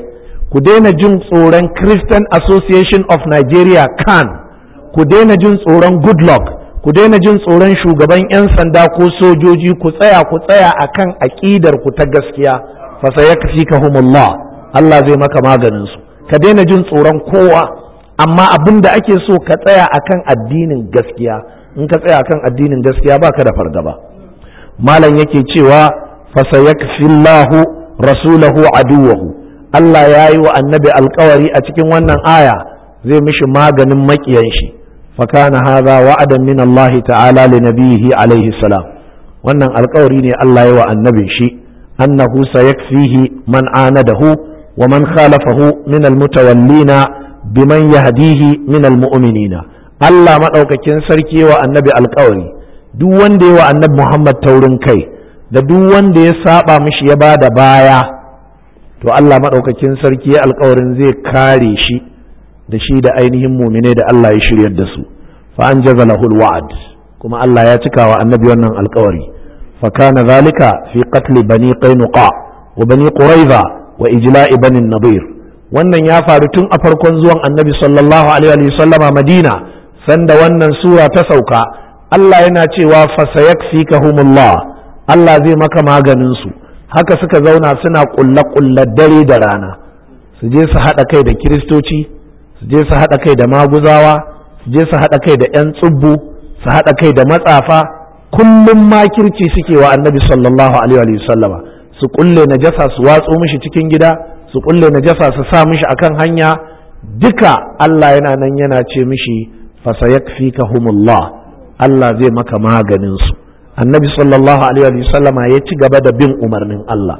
ku daina jin tsoron Christian Association of Nigeria CAN ku daina jin tsoron Goodluck ku daina jin tsoron shugaban 'yan sanda ko sojoji ku tsaya ku tsaya akan aƙidar ku ta gaskiya fa sayakfikahumullah Allah zai maka maganin su ka daina jin tsoron kowa amma abin da ake so ka tsaya akan addinin gaskiya in ka tsaya akan addinin gaskiya baka da fargaba malam yake cewa fa sayakfillahu rasulahu aduwahu Allah ya yi wa annabi alkawari a cikin wannan aya zai mishi maganin makiyan shi فكان هذا وعدا من الله تعالى لنبيه عليه السلام wannan alkawari ne Allah ya wa annabin shi annahu sayakfihi man anadahu wa man khalafahu min almutawallina biman yahdihi min almu'minina Allah madaukakin sarki wa annabi alkawari duk wanda ya wa annabi Muhammad taurin kai da duk wanda ya saba mishi ya bada baya to Allah madaukakin sarki ya alkawarin zai kare shi da shi da ainihin mumine da Allah ya shiryar da su fa an jaza lahul wa'ad kuma Allah ya cika wa annabi wannan alkawari fa kana zalika fi qatl bani qainuqa wa bani quraiza wa ijla'i bani nadir wannan ya faru tun a farkon zuwan annabi sallallahu alaihi wa sallama madina sanda wannan sura ta sauka Allah yana cewa fa sayakfikahumullah Allah zai maka maganin su haka suka zauna suna kulla kulla dare da rana su je su haɗa kai da kiristoci su je su haɗa kai da maguzawa su je su haɗa kai da 'yan tsubbu su haɗa kai da matsafa kullum makirci suke wa annabi sallallahu alaihi wa sallama su kulle najasa su watso mishi cikin gida su kulle najasa su sa mishi akan hanya duka Allah yana nan yana ce mishi fasayakfikahumullah Allah zai maka maganin su annabi sallallahu alaihi wa sallama ya ci gaba da bin umarnin Allah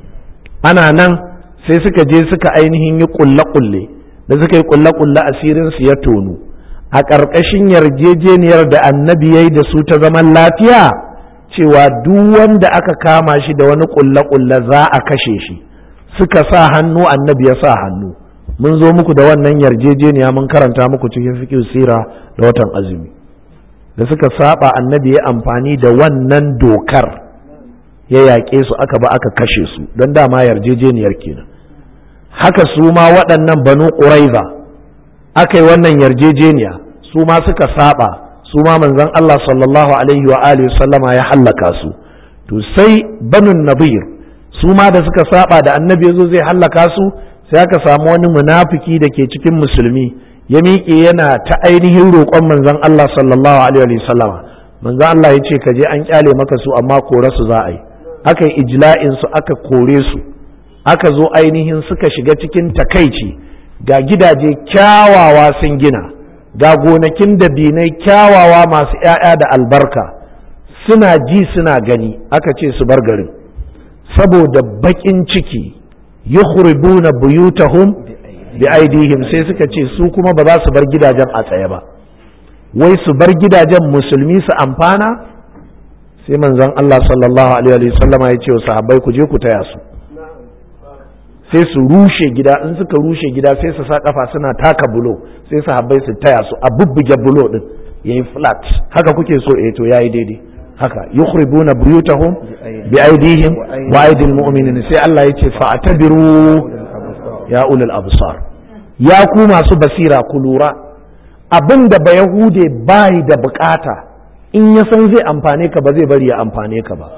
ana nan sai suka je suka ainihin yi kulle-kulle da suka yi kulle-kulle asirinsu ya tonu a ƙarƙashin yarjejeniyar da annabi ya yi da su ta zaman lafiya cewa duk wanda aka kama shi da wani kulle-kulle za a kashe shi suka sa hannu annabi ya sa hannu mun zo muku da wannan yarjejeniya mun karanta muku cikin fiqh sira da watan azumi da suka saba annabi ya amfani da wannan dokar ya yaƙe su aka ba aka kashe su don dama yarjejeniyar kenan haka su ma waɗannan banu ƙuraiza aka yi wannan yarjejeniya su ma suka saba su ma manzon Allah sallallahu alaihi wa alihi sallama ya hallaka su to sai banu nabir su ma da suka saba da annabi yazo zai hallaka su sai aka samu wani munafiki da ke cikin musulmi ya miƙe yana ta ainihin roƙon manzon Allah sallallahu alaihi wa sallama manzon Allah ya ce ka je an kyale maka su amma kore su za a yi aka yi ijla'in su aka kore su aka zo ainihin suka shiga cikin takaici ga gidaje kyawawa sun gina ga gonakin dabinai kyawawa masu ‘ya'ya da albarka suna ji suna gani aka ce su bar garin saboda baƙin ciki yukhribuna buyutahum bi aidihim sai suka ce su kuma ba za su bar gidajen a tsaye ba wai su bar gidajen musulmi su amfana sai manzon Allah sallallahu alaihi wa sallama ya ce wa sahabbai ku je ku taya su sai su rushe gida in suka rushe gida sai su sa kafa suna taka bulo sai sahabbai su taya su a bubbuge bulo din yayi flat haka kuke so eh to yayi daidai haka yukhribuna buyutahum bi aidihim wa aidil mu'minin sai Allah yace fa atabiru ya ulul absar ya ku masu basira ku lura abin da ba yahude bai da bukata in ya san zai amfane ka ba zai bari ya amfane ka ba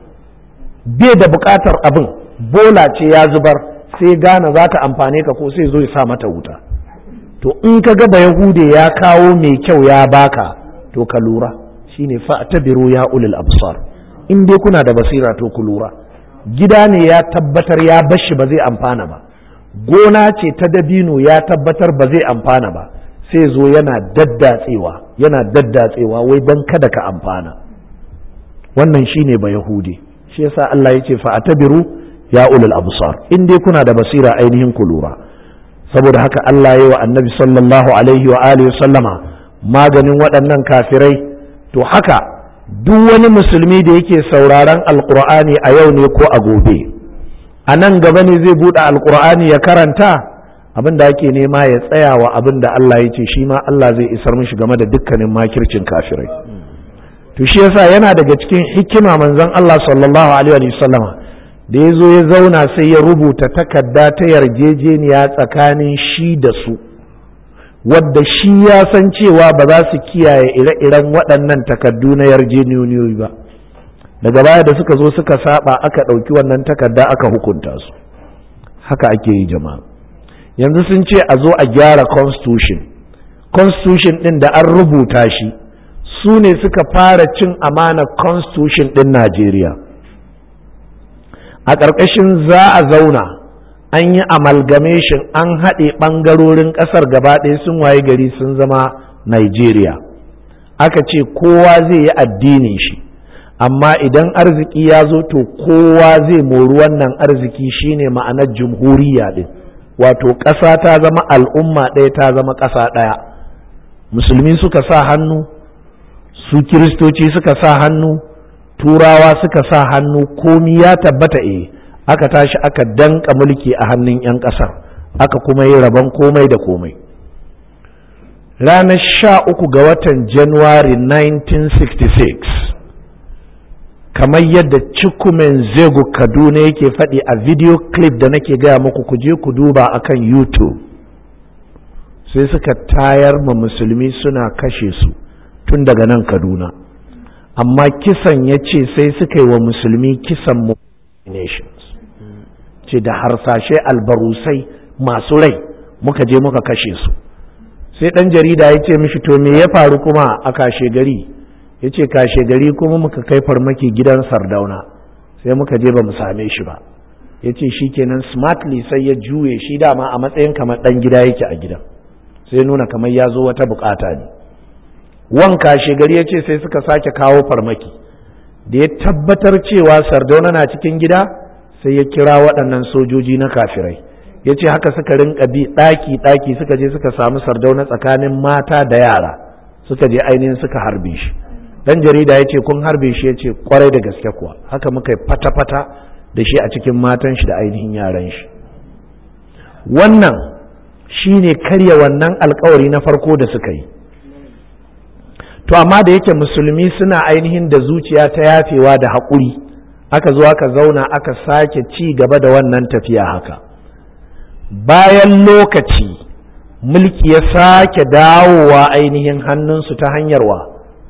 bai da bukatar abin bola ce ya zubar sai gane za ta amfane ka ko sai zo ya sa mata wuta to in ka ga yahude ya kawo mai kyau ya baka to ka lura shine fa'tabiru ya ulul absar in dai kuna da basira to ku lura gida ne ya tabbatar ya bashi ba zai amfana ba gona ce ta dabino ya tabbatar ba zai amfana ba sai zo yana daddatsewa yana daddatsewa wai dan kada ka amfana wannan shine ba yahudi shi yasa Allah ya ce fa'tabiru ya ulul absar in dai kuna da basira ainihin ku lura saboda haka Allah ya wa annabi sallallahu alaihi wa alihi sallama maganin waɗannan kafirai to haka duk wani musulmi da yake sauraron alkur'ani a yau ne ko a gobe a nan gaba ne zai buɗe alkur'ani ya karanta abin da ake nema ya tsaya wa abin da Allah ya ce shi ma Allah zai isar mishi game da dukkanin makircin kafirai to shi yasa yana daga cikin hikima manzon Allah sallallahu alaihi wa sallama da ya zo ya zauna sai ya rubuta takarda ta yarjejeniya tsakanin shi da su wadda shi ya san cewa ba za su kiyaye ire-iren waɗannan takardu na yarjejeniyoyi ba daga baya da suka zo suka saba aka ɗauki wannan takarda aka hukunta su haka ake yi jama'a yanzu sun ce a zo a gyara constitution constitution ɗin da an rubuta shi su ne suka fara cin amana constitution ɗin najeriya a ƙarƙashin za a zauna an yi amalgamation an haɗe ɓangarorin ƙasar gaba ɗaya sun waye gari sun zama Nigeria aka ce kowa zai yi addinin shi amma idan arziki ya zo to kowa zai mori wannan arziki shine ma'anar jumhuriya ɗin wato ƙasa ta zama al'umma ɗaya ta zama ƙasa ɗaya musulmi suka sa hannu su kiristoci suka sa hannu turawa suka sa hannu komi ya tabbata eh aka tashi aka danka mulki a hannun 'yan ƙasar aka kuma yi rabon komai da komai ranar sha uku ga watan januwari 1966 kamar yadda cikumen zego kaduna yake faɗi a video clip da nake gaya muku ku je ku duba akan youtube sai suka tayar ma musulmi suna kashe su tun daga nan kaduna amma kisan ya ce sai suka yi wa musulmi kisan nations ce da harsashe albarusai masu rai muka je muka kashe su sai ɗan jarida ya ce mishi to me ya faru kuma a kashe gari ya ce kashe gari kuma muka kai farmaki gidan sardauna sai muka je ba mu same shi ba ya ce shi kenan smartly sai ya juye shi dama a matsayin kamar ɗan gida yake a gidan sai nuna kamar ya zo wata bukata ne wanka shegari ya ce sai suka sake kawo farmaki da ya tabbatar cewa sardauna na cikin gida sai ya kira waɗannan sojoji na kafirai ya ce haka suka rinka bi ɗaki-ɗaki suka je suka samu sardauna tsakanin mata da yara suka je ainihin suka harbe shi dan jarida ya ce kun harbe shi ya ce kwarai da gaske kuwa haka muka yi fata-fata da shi a cikin matan shi da ainihin yaran shi wannan shine karya wannan alkawari na farko da suka yi to amma da yake musulmi suna ainihin da zuciya ta yafewa da haƙuri aka zo aka zauna aka sake ci gaba da wannan tafiya haka bayan lokaci mulki ya sake dawowa ainihin hannunsu ta hanyar wa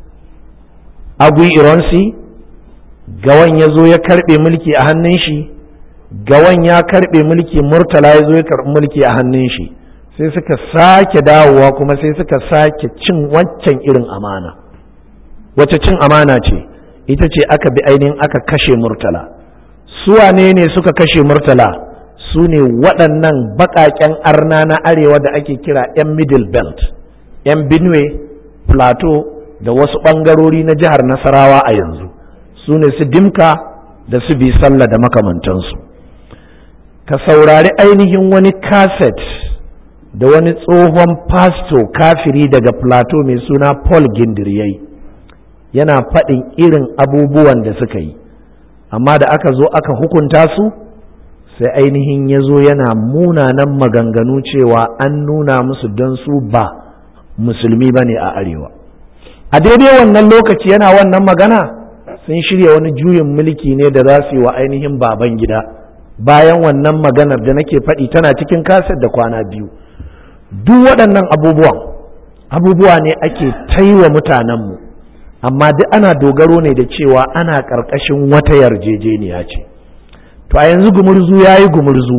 agui ironsi gawan ya zo ya karɓe mulki a hannun shi gawan ya karɓe mulki murtala ya zo ya karɓi mulki a hannun shi sai suka sake dawowa kuma sai suka sake cin waccan irin amana wace cin amana ce ita ce aka bi ainihin aka kashe murtala su wane ne suka kashe murtala su ne waɗannan baƙaƙen arna na arewa da ake kira 'yan middle belt 'yan benue plateau da wasu ɓangarori na jihar nasarawa a yanzu su ne su dimka da su bi sallah da makamantansu ka saurari ainihin wani kaset da wani tsohon pasto kafiri daga plateau mai suna paul gindiryai yana faɗin irin abubuwan da suka yi amma da aka zo aka hukunta su sai ainihin ya zo yana munanan maganganu cewa an nuna musu don su ba musulmi ba ne a arewa a daidai wannan lokaci yana wannan magana sun shirya wani juyin mulki ne da za su yi wa ainihin baban gida bayan wannan maganar da nake faɗi tana cikin kaset da kwana biyu duk waɗannan abubuwan abubuwa ne ake taiwa mutanenmu amma duk ana dogaro ne da cewa ana ƙarƙashin wata yarjejeniya ce to a yanzu gumurzu ya yi gumurzu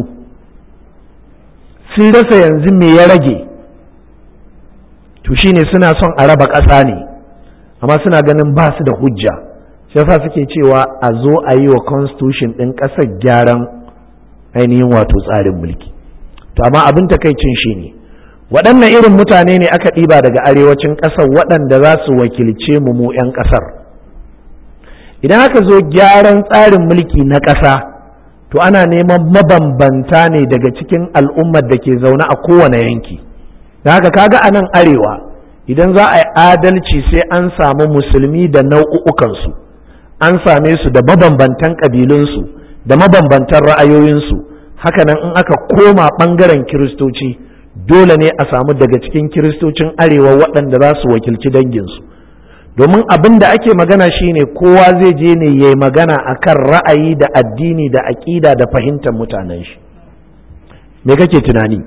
sun rasa yanzu me ya rage to shine suna son a raba ƙasa ne amma suna ganin ba su da hujja shi yasa suke cewa a zo a yi wa constitution ɗin ƙasar gyaran ainihin wato tsarin mulki to amma abin takaicin shi ne waɗannan irin mutane ne aka ɗiba daga arewacin ƙasar waɗanda za su wakilce mu mu 'yan ƙasar idan aka zo gyaran tsarin mulki na ƙasa to ana neman mabambanta ne daga cikin al'ummar da ke zaune a kowane yanki da haka kaga a nan arewa idan za a yi adalci sai an samu musulmi da nau'ukansu an same su da mabambantan ƙabilunsu da mabambantan ra'ayoyinsu hakanan in aka koma ɓangaren kiristoci dole ne a samu daga cikin kiristocin arewa waɗanda za su wakilci danginsu domin abin da ake magana shine kowa zai je ne ya yi magana akan ra'ayi da addini da aƙida da fahimtar mutanen shi me kake tunani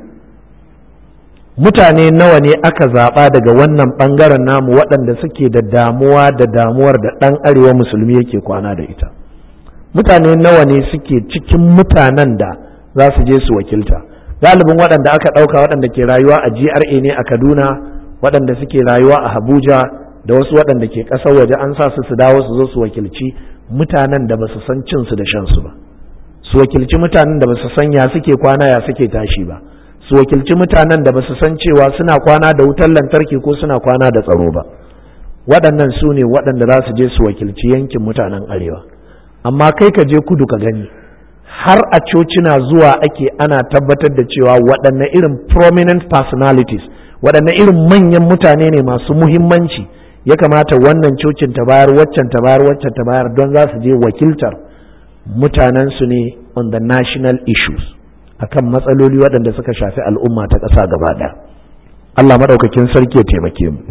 mutane nawa ne aka zaɓa daga wannan ɓangaren namu waɗanda suke da damuwa da damuwar da ɗan arewa musulmi yake kwana da ita mutane nawa ne suke cikin mutanen da za su je su wakilta galibin waɗanda aka ɗauka waɗanda ke rayuwa a GRA ne a Kaduna waɗanda suke rayuwa a Abuja da wasu waɗanda ke ƙasar waje an sa su su dawo su zo su wakilci mutanen da ba su san cin su da shan su ba su wakilci mutanen da ba su san ya suke kwana ya suke tashi ba su wakilci mutanen da ba su san cewa suna kwana da wutar lantarki ko suna kwana da tsaro ba waɗannan su ne waɗanda za su je su wakilci yankin mutanen arewa amma kai ka je kudu ka gani har a cocina zuwa ake ana tabbatar da cewa waɗanne irin prominent personalities waɗanne irin manyan mutane ne masu muhimmanci ya kamata wannan cocin ta bayar waccan ta bayar waccan ta bayar don za su je wakiltar mutanensu ne on the national issues akan matsaloli waɗanda suka shafi al'umma ta ƙasa gaba ɗaya Allah maɗaukakin sarki ya taimake mu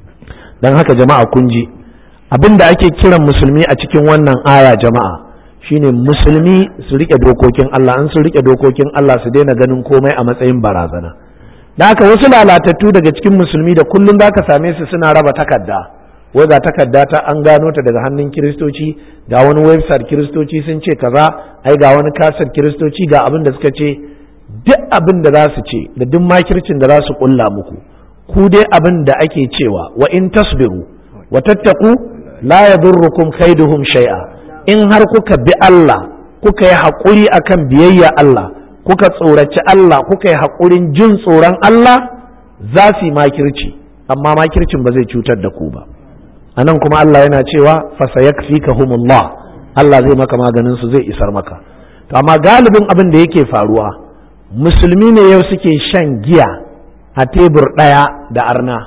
don haka jama'a kun ji abin da ake kiran musulmi a cikin wannan aya jama'a shine musulmi su rike dokokin Allah an su rike dokokin Allah su daina ganin komai a matsayin barazana da haka wasu lalatattu daga cikin musulmi da kullum za ka same su suna raba takarda wai ga takarda ta an gano ta daga hannun kiristoci ga wani website kiristoci sun ce kaza ai ga wani kasar kiristoci ga abin da suka ce duk abin da za su ce da duk makircin da za su kulla muku ku dai abin da ake cewa wa in tasbiru wa tattaku la yadurrukum kaiduhum shay'a in har kuka bi Allah kuka yi haƙuri akan biyayya Allah kuka tsoraci Allah kuka yi haƙurin jin tsoron Allah za su yi makirci amma makircin ba zai cutar da ku ba a nan kuma Allah yana cewa fasayakfikahumullah Allah zai maka maganin su zai isar maka to amma galibin abin da yake faruwa musulmi ne yau suke shan giya a tebur ɗaya da arna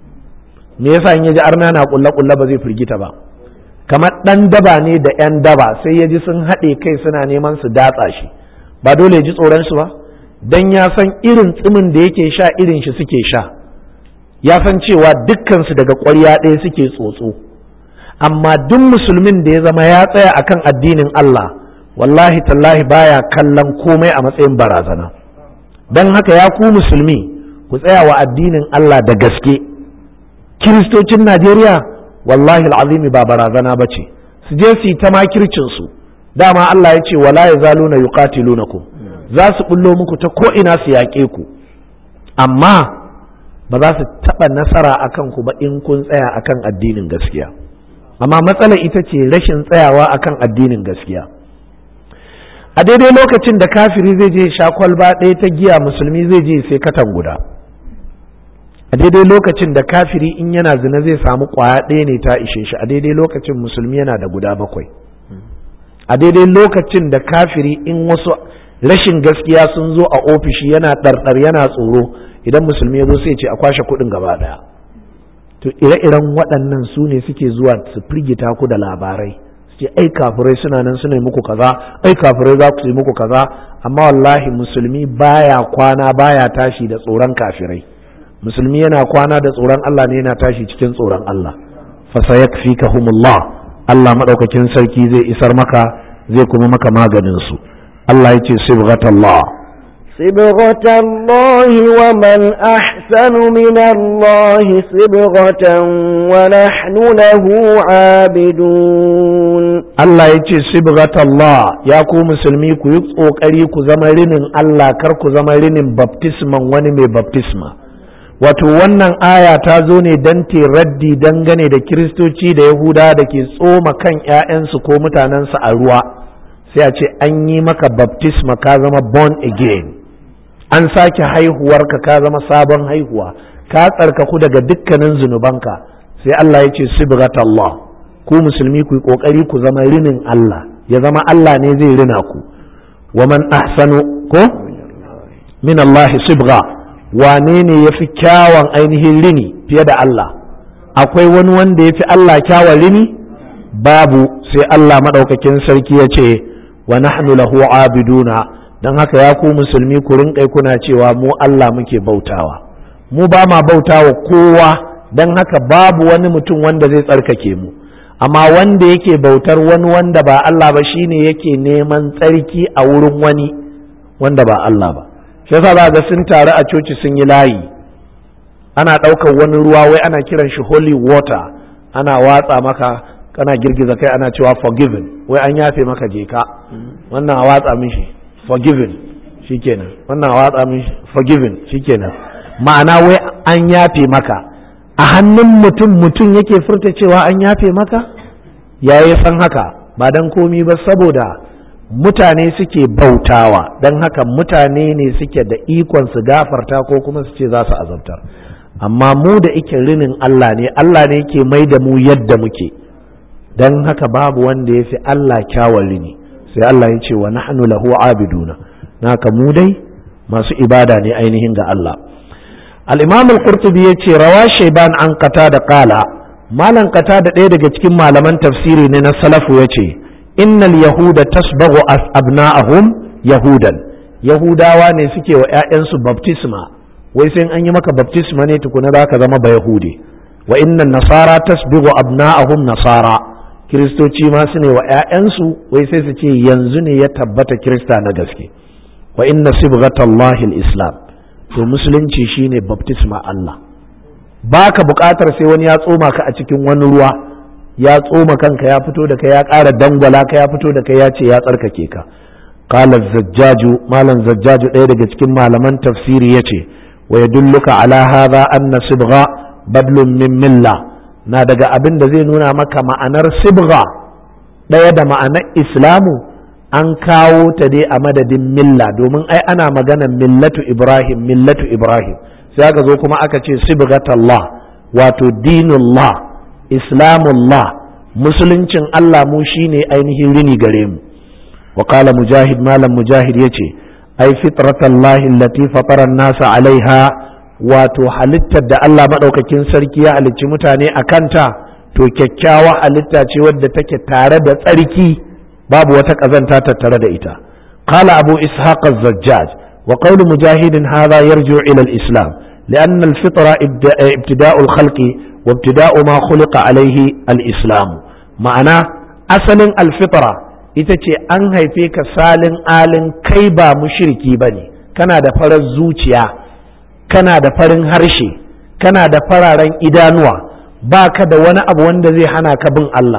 me yasa in yaji arna na kulle kulle ba zai firgita ba kamar ɗan daba ne da 'yan daba sai ya ji sun haɗe kai suna neman su datsa shi ba dole ya ji tsoron su ba dan ya san irin tsimin da yake sha irin shi suke sha ya san cewa dukkansu daga ƙwarya ɗaya suke tsotso amma duk musulmin da ya zama ya tsaya akan addinin Allah wallahi tallahi baya kallon komai a matsayin barazana don haka ya ku musulmi ku tsaya wa addinin Allah da gaske kiristocin Najeriya wallahi al'azimi ba barazana ba ce su je su yi ta makircinsu dama Allah ya ce wala ya zalo na yuqatilunakum za su bullo muku ta ko ina su yaƙe ku amma ba za su taɓa nasara a kanku ba in kun tsaya akan addinin gaskiya amma matsalar ita ce rashin tsayawa akan addinin gaskiya a daidai lokacin da kafiri zai je sha kwalba ɗaya ta giya musulmi zai je sai katan guda a daidai lokacin da kafiri in yana zina zai samu ƙwaya ɗaya ne ta ishe shi a daidai lokacin musulmi yana da guda bakwai a daidai lokacin da kafiri in wasu rashin gaskiya sun zo a ofishi yana ɗarɗar yana tsoro idan musulmi ya zo sai ce a kwashe kuɗin gaba ɗaya to ire-iren waɗannan su ne suke zuwa su firgita ku da labarai su ce ai kafirai suna nan suna muku kaza ai kafirai za ku yi muku kaza amma wallahi musulmi baya kwana baya tashi da tsoron kafirai musulmi yana kwana da tsoron Allah ne yana tashi cikin tsoron Allah fa sayakfikahumullah Allah madaukakin sarki zai isar maka zai kuma maka maganin su Allah ya ce sibghatallah صبغة الله ومن أحسن من الله صبغة ونحن له عابدون Allah ya ce sibghatallah ya ku musulmi ku yi ƙoƙari ku zama rinin Allah kar ku zama rinin baptisman wani mai baptisma wato wannan aya ta zo ne don te raddi dangane da kiristoci da yahuda da ke tsoma kan 'ya'yansu ko mutanensu a ruwa sai a ce an yi maka baptisma ka zama born again an sake haihuwarka ka zama sabon haihuwa ka tsarkaku daga dukkanin zunubanka sai Allah ya ce sibghat Allah ku musulmi ku yi kokari ku zama rinin Allah ya zama Allah ne zai rina ku wa man ahsanu ko min Allah sibgha wane ne yafi kyawan ainihin rini fiye da Allah akwai wani wanda yafi Allah kyawan rini babu sai Allah madaukakin sarki ya ce wa nahnu lahu abiduna don haka ya ku musulmi ku rinƙai kuna cewa mu Allah muke bautawa mu ba ma bautawa kowa don haka babu wani mutum wanda zai tsarkake mu amma wanda yake bautar wani wanda ba Allah ba shine yake neman tsarki a wurin wani wanda ba Allah ba shi yasa za ga sun taru a coci sun yi layi ana ɗaukar wani ruwa wai ana kiran shi holy water ana watsa maka kana girgiza kai ana cewa forgiven wai an yafe maka je ka wannan a watsa mishi forgiven shikenan wannan a watsa mishi forgiven shikenan ma'ana wai an yafe maka a hannun mutum mutum yake furta cewa an yafe maka ya yi san haka ba dan komi ba saboda mutane suke bautawa don haka mutane ne suke da ikon su gafarta ko kuma su ce za su azabtar amma mu da ike rinin Allah ne Allah ne ke mai da mu yadda muke don haka babu wanda ya fi Allah kyawun rini sai Allah ya ce wa nahnu lahu abiduna naka mu dai masu ibada ne ainihin ga Allah al-imam al-qurtubi ya ce rawa shayban an kata da qala malan kata da ɗaya daga cikin malaman tafsiri ne na salafu ya ce innal yahuda tasbaghu abna'ahum yahudan yahudawa ne suke wa 'ya'yansu baptisma wai sai an yi maka baptisma ne tukuna za ka zama ba yahudi wa innan nasara tasbighu abna'ahum nasara kiristoci ma su ne wa 'ya'yansu wai sai su ce yanzu ne ya tabbata kirista na gaske wa inna sibghatallahi islam to musulunci shine baptisma Allah baka buƙatar sai wani ya tsoma ka a cikin wani ruwa ya tsoma kanka ya fito da kai ya ƙara dangwala ka ya fito da kai ya ce ya tsarkake ka qala zajjaju malam zajjaju ɗaya daga cikin malaman tafsiri yace wa yadulluka ala hadha anna sibgha badlun min milla na daga abin da zai nuna maka ma'anar sibgha ɗaya da ma'anar islamu an kawo ta dai a madadin milla domin ai ana maganar millatu ibrahim millatu ibrahim sai aka zo kuma aka ce sibghatallah wato dinullah islamullah musuluncin Allah mu shine ainihin rini gare mu wa qala mujahid malam mujahid yace ai fitratallahi allati fatara nasa alaiha wato halittar da Allah madaukakin sarki ya halicci mutane a kanta to kyakkyawa halitta ce wadda take tare da tsarki babu wata kazanta tattare da ita qala abu ishaq az-zajjaj wa qawlu mujahidin hadha yarji'u ila al-islam لأن الفطرة ابتداء الخلق وابتداء ما خلق عليه الإسلام معنى أصل الفطرة ita ce an haife ka salin alin kai ba mushriki ba ne kana da farar zuciya kana da farin harshe kana da fararen idanuwa ba ka da wani abu wanda zai hana ka bin Allah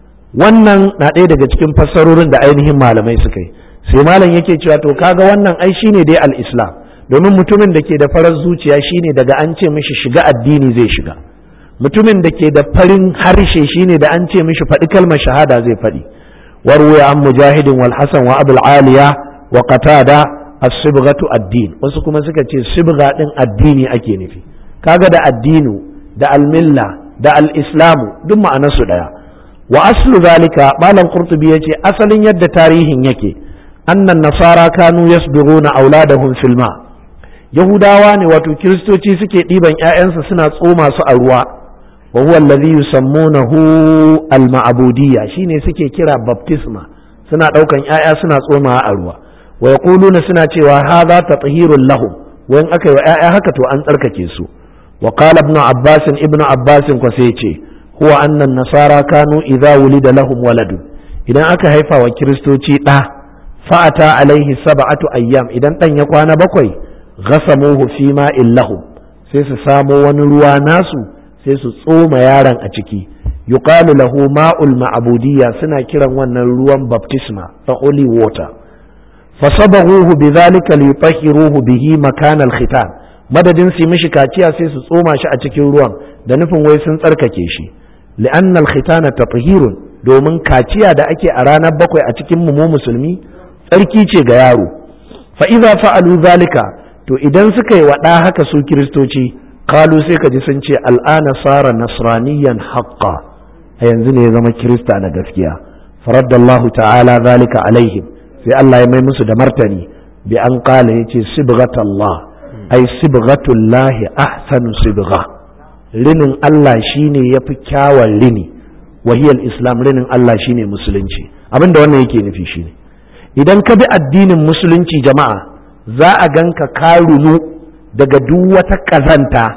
wannan na ɗaya daga cikin fassarorin da ainihin malamai suka yi sai malam yake cewa to kaga wannan ai shine dai al-islam domin mutumin da ke da farar zuciya shine daga an ce mishi shiga addini zai shiga mutumin da ke da farin harshe shine da an ce mishi faɗi kalmar shahada zai faɗi warwaya an mujahidin wal hasan wa abul aliya wa qatada as-sibghatu ad-din wasu kuma suka ce sibga din addini ake nufi kaga da addinu da al-milla da al-islamu duk ma'anarsu daya wa aslu zalika malam qurtubi yace asalin yadda tarihin yake annan nasara kanu yasbiruna auladahum fil ma yahudawa ne wato kiristoci suke ɗiban ƴaƴansu suna tsoma su a ruwa wa huwa allazi yusammunahu al-ma'budiyya shine suke kira baptisma suna ɗaukan ƴaƴa suna tsoma a ruwa wa yaquluna suna cewa hadha tathhirun lahum wa in aka yi wa ƴaƴa haka to an tsarkake su wa qala ibn abbas ibn abbas ko sai ce huwa anna nasara kanu idza wulida lahum waladun idan aka haifa wa kiristoci ɗa fa'ata alaihi sab'atu ayyam idan ɗan ya kwana bakwai ghasamuhu fi ma'in lahum sai su samo wani ruwa nasu sai su tsoma yaron a ciki yuqalu lahu ma'ul ma'budiyya suna kiran wannan ruwan baptisma the holy water fasabaghuhu bidhalika liyutahhiruhu bihi makan al-khitan madadin su mishi kaciya sai su tsoma shi a cikin ruwan da nufin wai sun tsarkake shi li'anna al-khitana tathhirun domin kaciya da ake a ranar bakwai a cikin mu musulmi tsarki ce ga yaro fa idza fa'alu zalika to idan suka yi waɗa haka su kiristoci kalu sai ka ji sun ce al'ana sara nasraniyan haqqa a yanzu ne ya zama kirista na gaskiya faraddallahu ta'ala zalika alaihim sai Allah ya mai musu da martani bi an kala yace sibghatallah ai sibghatullahi ahsanu sibgha rinin Allah shine yafi kyawun rini wahiyal islam rinin Allah shine musulunci abinda wannan yake nufi shine idan ka bi addinin musulunci jama'a za a ganka ka runu daga duk wata ƙazanta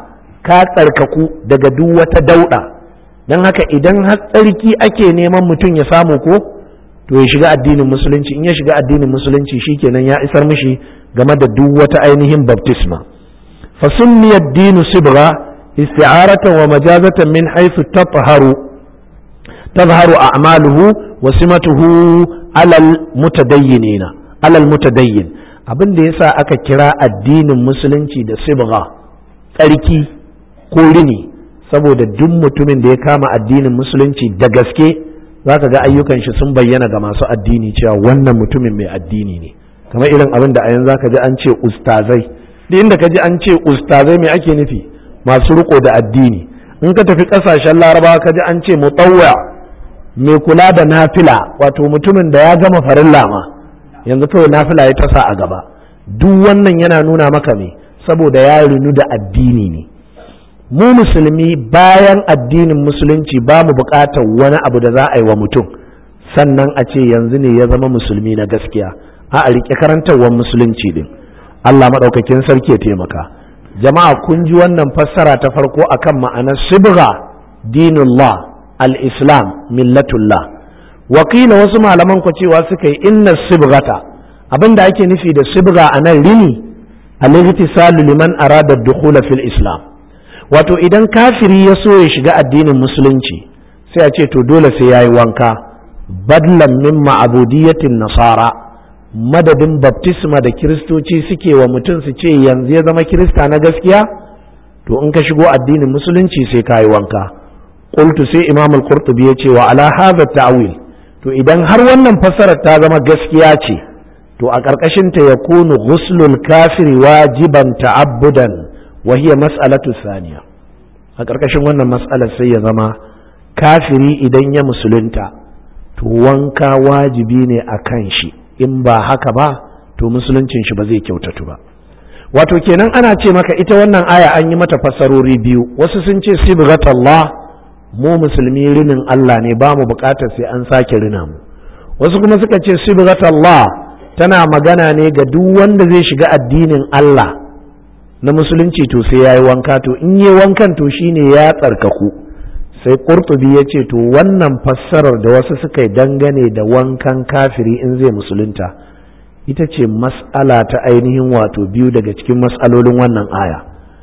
ka tsarkaku daga duk wata dauɗa don haka idan har tsarki ake neman mutum ya samu ko to ya shiga addinin musulunci in ya shiga addinin musulunci shikenan ya isar mishi game da duk wata ainihin baptisma fa sunniyad dinu sibra isti'aratan wa majazatan min haythu tatharu tadhharu a'maluhu wa simatuhu alal mutadayyinina alal mutadayyin abin da yasa aka kira addinin musulunci da sibra tsarki ko rini saboda duk mutumin da ya kama addinin musulunci da gaske zaka ga ayyukan shi sun bayyana ga masu addini cewa wannan mutumin mai addini ne kamar irin abin da a yanzu zaka ji an ce ustazai duk inda ka ji an ce ustazai me ake nufi masu riko da addini in ka tafi kasashen larabawa ka ji an ce mutawwa mai kula da nafila wato mutumin da ya gama farilla ma yanzu kawai nafila ya tasa a gaba duk wannan yana nuna maka me saboda ya rinu da addini ne mu musulmi bayan addinin musulunci ba mu buƙatar wani abu da za a yi wa mutum sannan a ce yanzu ne ya zama musulmi na gaskiya a a riƙe karantarwar musulunci din Allah maɗaukakin sarki ya taimaka jama'a kun ji wannan fassara ta farko akan ma'anar sibra dinullah al-islam millatullah wakila wasu malaman ku cewa suka yi inna sibgata abinda ake nufi da sibga a nan rini al-ihtisalu liman arada dukhula fil islam wato idan kafiri ya so ya shiga addinin musulunci sai a ce to dole sai yayi wanka badlan min ma'abudiyatin nasara madadin baptisma da kiristoci suke wa mutum su ce yanzu ya zama kirista na gaskiya to in ka shigo addinin musulunci sai ka yi wanka qultu sai imam al-qurtubi ya ce wa ala hadha ta'wil to idan har wannan fassarar ta zama gaskiya ce to a ƙarƙashin ta yakunu ghuslul kafiri wajiban ta'abbudan wa hiya mas'alatu thaniya a ƙarƙashin wannan mas'alar sai ya zama kafiri idan ya musulunta to wanka wajibi ne a kan shi in ba haka ba to musuluncin shi ba zai kyautatu ba wato kenan ana ce maka ita wannan aya an yi mata fassarori biyu wasu sun ce sibghatallah mu musulmi rinin Allah ne ba mu bukatar sai an sake rina mu wasu kuma suka ce sibghatallah tana magana ne ga duk wanda zai shiga addinin Allah na musulunci to sai yayi wanka to in yi wankan to shine ya tsarkaku sai qurtubi ya ce to wannan fassarar da wasu suka yi dangane da wankan kafiri in zai musulunta ita ce mas'ala ta ainihin wato biyu daga cikin mas'alolin wannan aya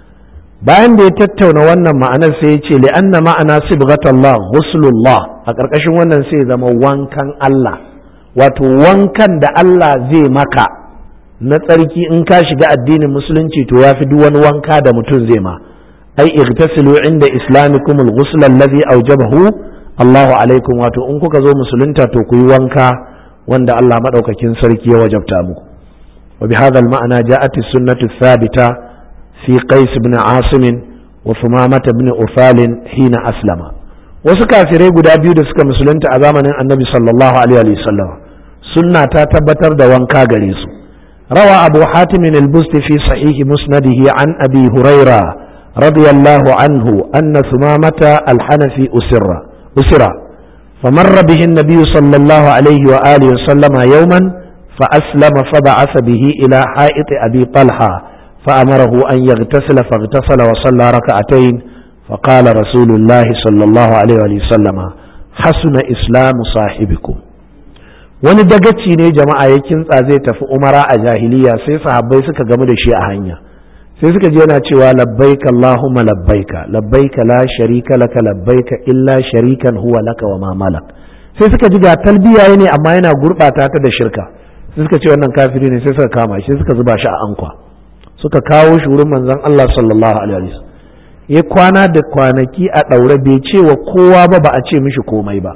bayan da ya tattauna wannan ma'anar sai ya ce li'anna ma'ana sibghatallah ghuslullah a ƙarƙashin wannan sai zama wankan Allah wato wankan da Allah zai maka na tsarki in ka shiga addinin musulunci to ya fi duk wani wanka da mutum zai ma ai igtasilu inda islamikum al-ghusl alladhi awjabahu Allahu alaikum wato in kuka zo musulunta to ku yi wanka wanda Allah madaukakin sarki ya wajabta muku wa bi hadha al-ma'na ja'at as-sunnatu thabita fi qais ibn asim wa sumamah ibn ufal hina aslama wasu kafirai guda biyu da suka musulunta a zamanin annabi sallallahu alaihi wa sallam sunna ta tabbatar da wanka gare su روى أبو حاتم البست في صحيح مسنده عن أبي هريرة رضي الله عنه أن ثمامة الحنفي أسر أسر فمر به النبي صلى الله عليه وآله وسلم يوما فأسلم فبعث به إلى حائط أبي طلحة فأمره أن يغتسل فاغتسل وصلى ركعتين فقال رسول الله صلى الله عليه وسلم حسن إسلام صاحبكم wani dagaci ne jama'a ya kintsa zai tafi umara a jahiliya sai sahabbai suka gamu da shi a hanya sai suka je yana cewa labbaika allahumma labbaika labbaika la sharika laka labbaika illa sharikan huwa laka wa ma malak sai suka ji ga talbiya ne amma yana gurbata ta da shirka sai suka ce wannan kafiri ne sai suka kama shi suka zuba shi a ankwa suka kawo shi wurin manzon Allah sallallahu alaihi wasallam ya kwana da kwanaki a daure bai ce wa kowa ba ba a ce mishi komai ba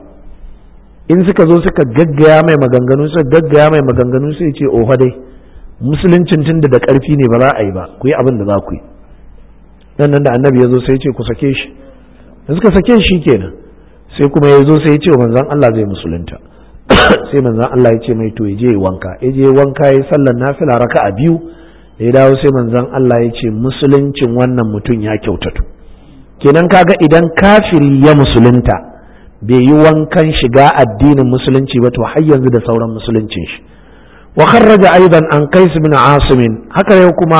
in suka zo suka gaggaya mai maganganu suka gaggaya mai maganganu sai ce oho dai musuluncin tun da karfi ne ba za a yi ba ku yi abin da za ku yi dan nan da annabi ya zo sai ce ku sake shi da suka sake shi kenan sai kuma ya zo sai ya ce wa manzon Allah zai musulunta sai manzon Allah ya ce mai to ya je wanka ya je wanka ya sallar nafila raka'a biyu da ya dawo sai manzon Allah ya ce musuluncin wannan mutum ya kyautatu kenan kaga idan kafiri ya musulunta bai yi wankan shiga addinin musulunci ba to har yanzu da sauran musuluncin shi wa kharraja aidan an qais ibn asim haka yau kuma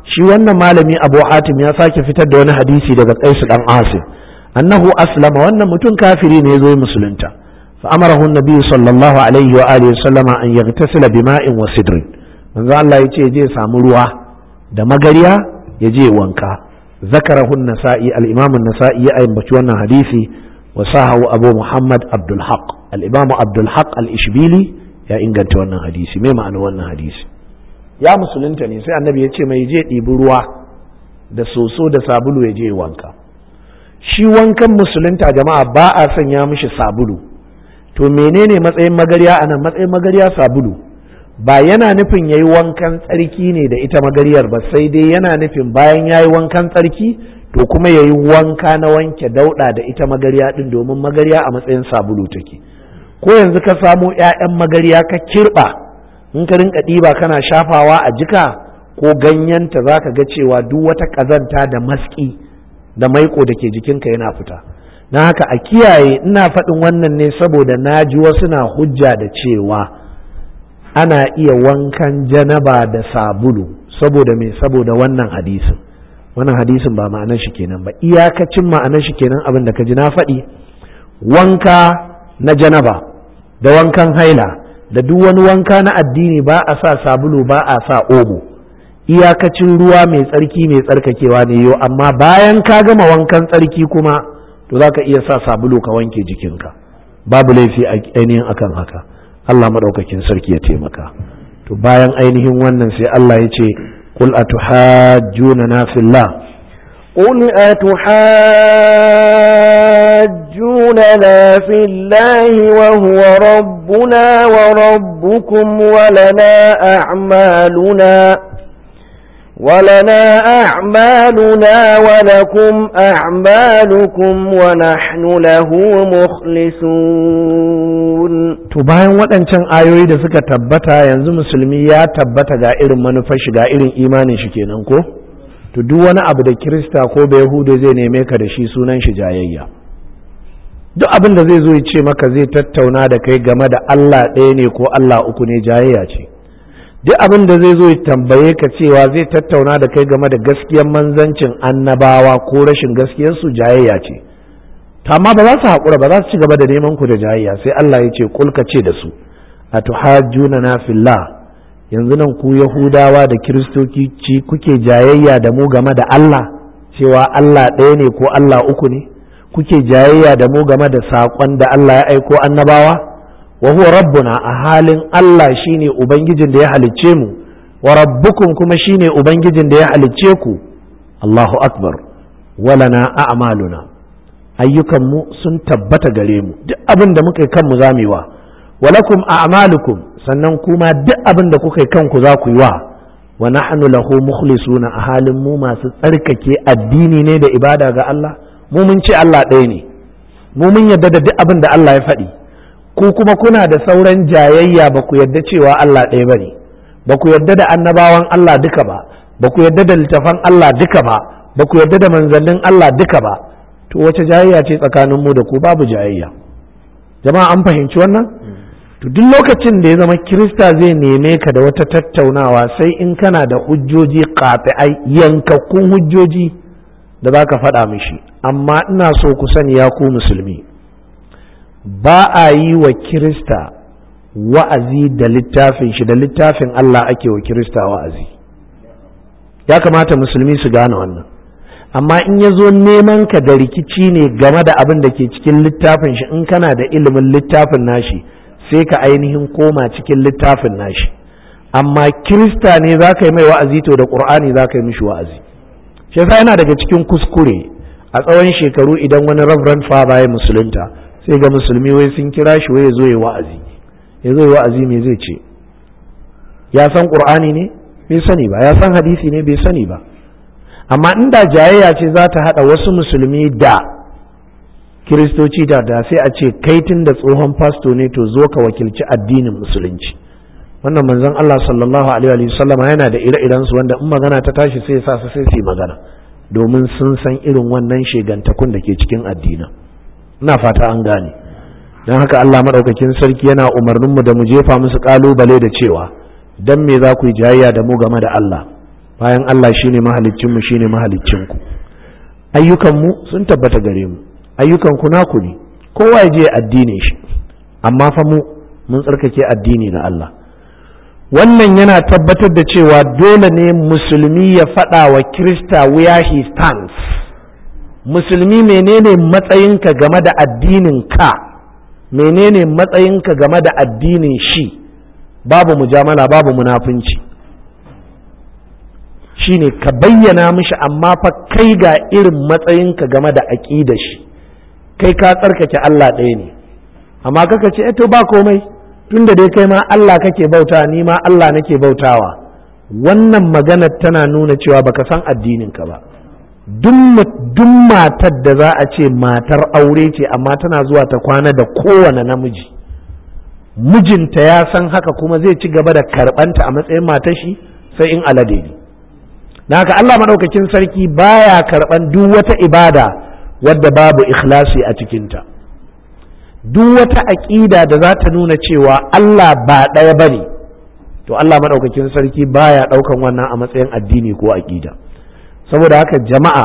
shi wannan malami abu hatim ya sake fitar da wani hadisi daga kaisu dan asim annahu aslama wannan mutum kafiri ne zo musulunta fa amarahu annabi sallallahu alaihi wa alihi sallama an yaghtasila bima'in wa sidrin manzo Allah ya ce je samu ruwa da magariya ya je wanka zakarahu an-nasa'i al-imam an-nasa'i ya ambaci wannan hadisi wa sahahu abu muhammad abdul haq al-imam abdul haq al-ishbili ya inganta wannan hadisi me ma'ana wannan hadisi ya musulunta ne sai annabi ya ce mai je ɗibi ruwa da soso da sabulu ya je wanka shi wankan musulunta jama'a ba a sanya mishi sabulu to menene matsayin magarya a nan matsayin magarya sabulu ba yana nufin ya yi wankan tsarki ne da ita magaryar ba sai dai yana nufin bayan ya yi wankan tsarki to kuma ya yi wanka na wanke dauɗa da ita magarya ɗin domin magarya a matsayin sabulu take ko yanzu ka samo 'ya'yan magarya ka kirɓa in ka rinka ɗiba kana shafawa a jika ko ganyenta za ka ga cewa duk wata ƙazanta da maski da maiko da ke jikinka yana fita na haka a kiyaye ina faɗin wannan ne saboda na ji wasu na hujja da cewa ana iya wankan janaba da sabulu saboda me saboda wannan hadisin wannan hadisin ba ma'anar shi kenan ba iyakacin ma'anar shi kenan abin da ka ji na faɗi wanka na janaba da wankan haila da duk wani wanka na addini ba a sa sabulu ba a sa omo iyakacin ruwa mai tsarki mai tsarkakewa ne yau amma bayan ka gama wankan tsarki kuma to za ka iya sa sabulu ka wanke jikinka babu laifi ainihin akan haka Allah maɗaukakin sarki ya taimaka to bayan ainihin wannan sai Allah ya ce qul atuhajjuna na fillah قل أتحاجوننا في الله وهو ربنا وربكم ولنا أعمالنا ولنا أعمالنا ولكم أعمالكم ونحن له مخلصون to bayan waɗancan ayoyi da suka tabbata yanzu musulmi ya tabbata ga irin manufar shi ga irin imanin shi kenan ko to duk wani abu da kirista ko da yahudu zai neme ka da shi sunan shi jayayya duk abin da zai zo ya ce maka zai tattauna da kai game da Allah ɗaya ne ko Allah uku ne jayayya ce duk abin da zai zo ya tambaye ka cewa zai tattauna da kai game da gaskiyar manzancin annabawa ko rashin gaskiyarsu jayayya ce amma ba za su haƙura ba za su ci gaba da neman ku da jayayya sai Allah ya ce kulka ce da su a tuhajjuna na fillah yanzu nan ku yahudawa da kiristoci kuke jayayya da mu game da Allah cewa Allah ɗaya ne ko Allah uku ne kuke jayayya da mu game da saƙon da Allah ya aiko annabawa wa huwa rabbuna a halin Allah shine ubangijin da ya halicce mu wa rabbukum kuma shine ubangijin da ya halicce ku Allahu akbar walana a'maluna ayyukanmu sun tabbata gare mu duk abin da muka yi kanmu za mu yi wa walakum a'malukum sannan kuma duk abin da kuka yi kanku za ku yi wa wa nahnu lahu mukhlisuna a halin mu masu tsarkake addini ne da ibada ga Allah mu mun ce Allah ɗaya ne mu mun yarda da duk abin da Allah ya faɗi ku kuma kuna da sauran jayayya ba ku yarda cewa Allah ɗaya ba ne ba ku yarda da annabawan Allah duka ba ba ku yarda da littafan Allah duka ba ba ku yarda da manzannin Allah duka ba to wace jayayya ce tsakanin mu da ku babu jayayya jama'a an fahimci wannan to duk lokacin da ya zama kirista zai neme ka da wata tattaunawa sai in kana da hujjoji qati'ai yankakkun hujjoji da za ka faɗa mishi amma ina so ku sani ya ku musulmi ba a yi wa kirista wa'azi da littafin shi da littafin Allah ake wa kirista wa'azi ya kamata musulmi su gane wannan amma in ya zo neman ka da rikici ne game da abin da ke cikin littafin shi in kana da ilimin littafin nashi sai ka ainihin koma cikin littafin nashi amma kirista ne za ka yi mai wa'azi to da ƙur'ani za ka yi mishi wa'azi shi yasa yana daga cikin kuskure a tsawon shekaru idan wani reverend father ya musulunta sai ga musulmi wai sun kira shi wai ya zo ya wa'azi ya zo ya wa'azi me zai ce ya san ƙur'ani ne bai sani ba ya san hadisi ne bai sani ba amma inda jayayya ce za ta haɗa wasu musulmi da kiristoci da da sai a ce kai tun da tsohon fasto ne to zo ka wakilci addinin musulunci wannan manzon Allah sallallahu alaihi wa sallama yana da ire-iren su wanda in magana ta tashi sai sa su sai su magana domin sun san irin wannan shegantakun da ke cikin addinin ina fata an gane don haka Allah madaukakin sarki yana umarnin mu da mu jefa musu kalubale da cewa dan me za ku yi jayayya da mu game da Allah bayan Allah shine mahaliccinmu shine mahaliccinku ayyukanmu sun tabbata gare mu ayyukanku naku ne kowa ya je addinin shi amma fa mu mun tsarkake addini na Allah wannan yana tabbatar da cewa dole ne musulmi ya faɗa wa kirista where he stands musulmi menene matsayinka game da addinin ka menene matsayinka game da addinin shi babu mujamala babu munafunci shine ka bayyana mishi amma fa kai ga irin matsayinka game da aƙida shi kai ka tsarkake Allah ɗaya ne amma kaka ce to ba komai tunda dai kai ma Allah kake bauta ni ma Allah nake bautawa wannan maganar tana nuna cewa baka san addinin ka ba duk matar da za a ce matar aure ce amma tana zuwa ta kwana da kowane namiji mijinta ya san haka kuma zai ci gaba da karɓanta a matsayin matar shi sai in alade ne na haka Allah maɗaukakin sarki baya karɓan duk wata ibada wadda babu ikhlasi a cikinta duk wata aƙida da za ta nuna cewa Allah ba ɗaya ba ne to Allah maɗaukakin sarki baya ɗaukan wannan a matsayin addini ko aƙida saboda haka jama'a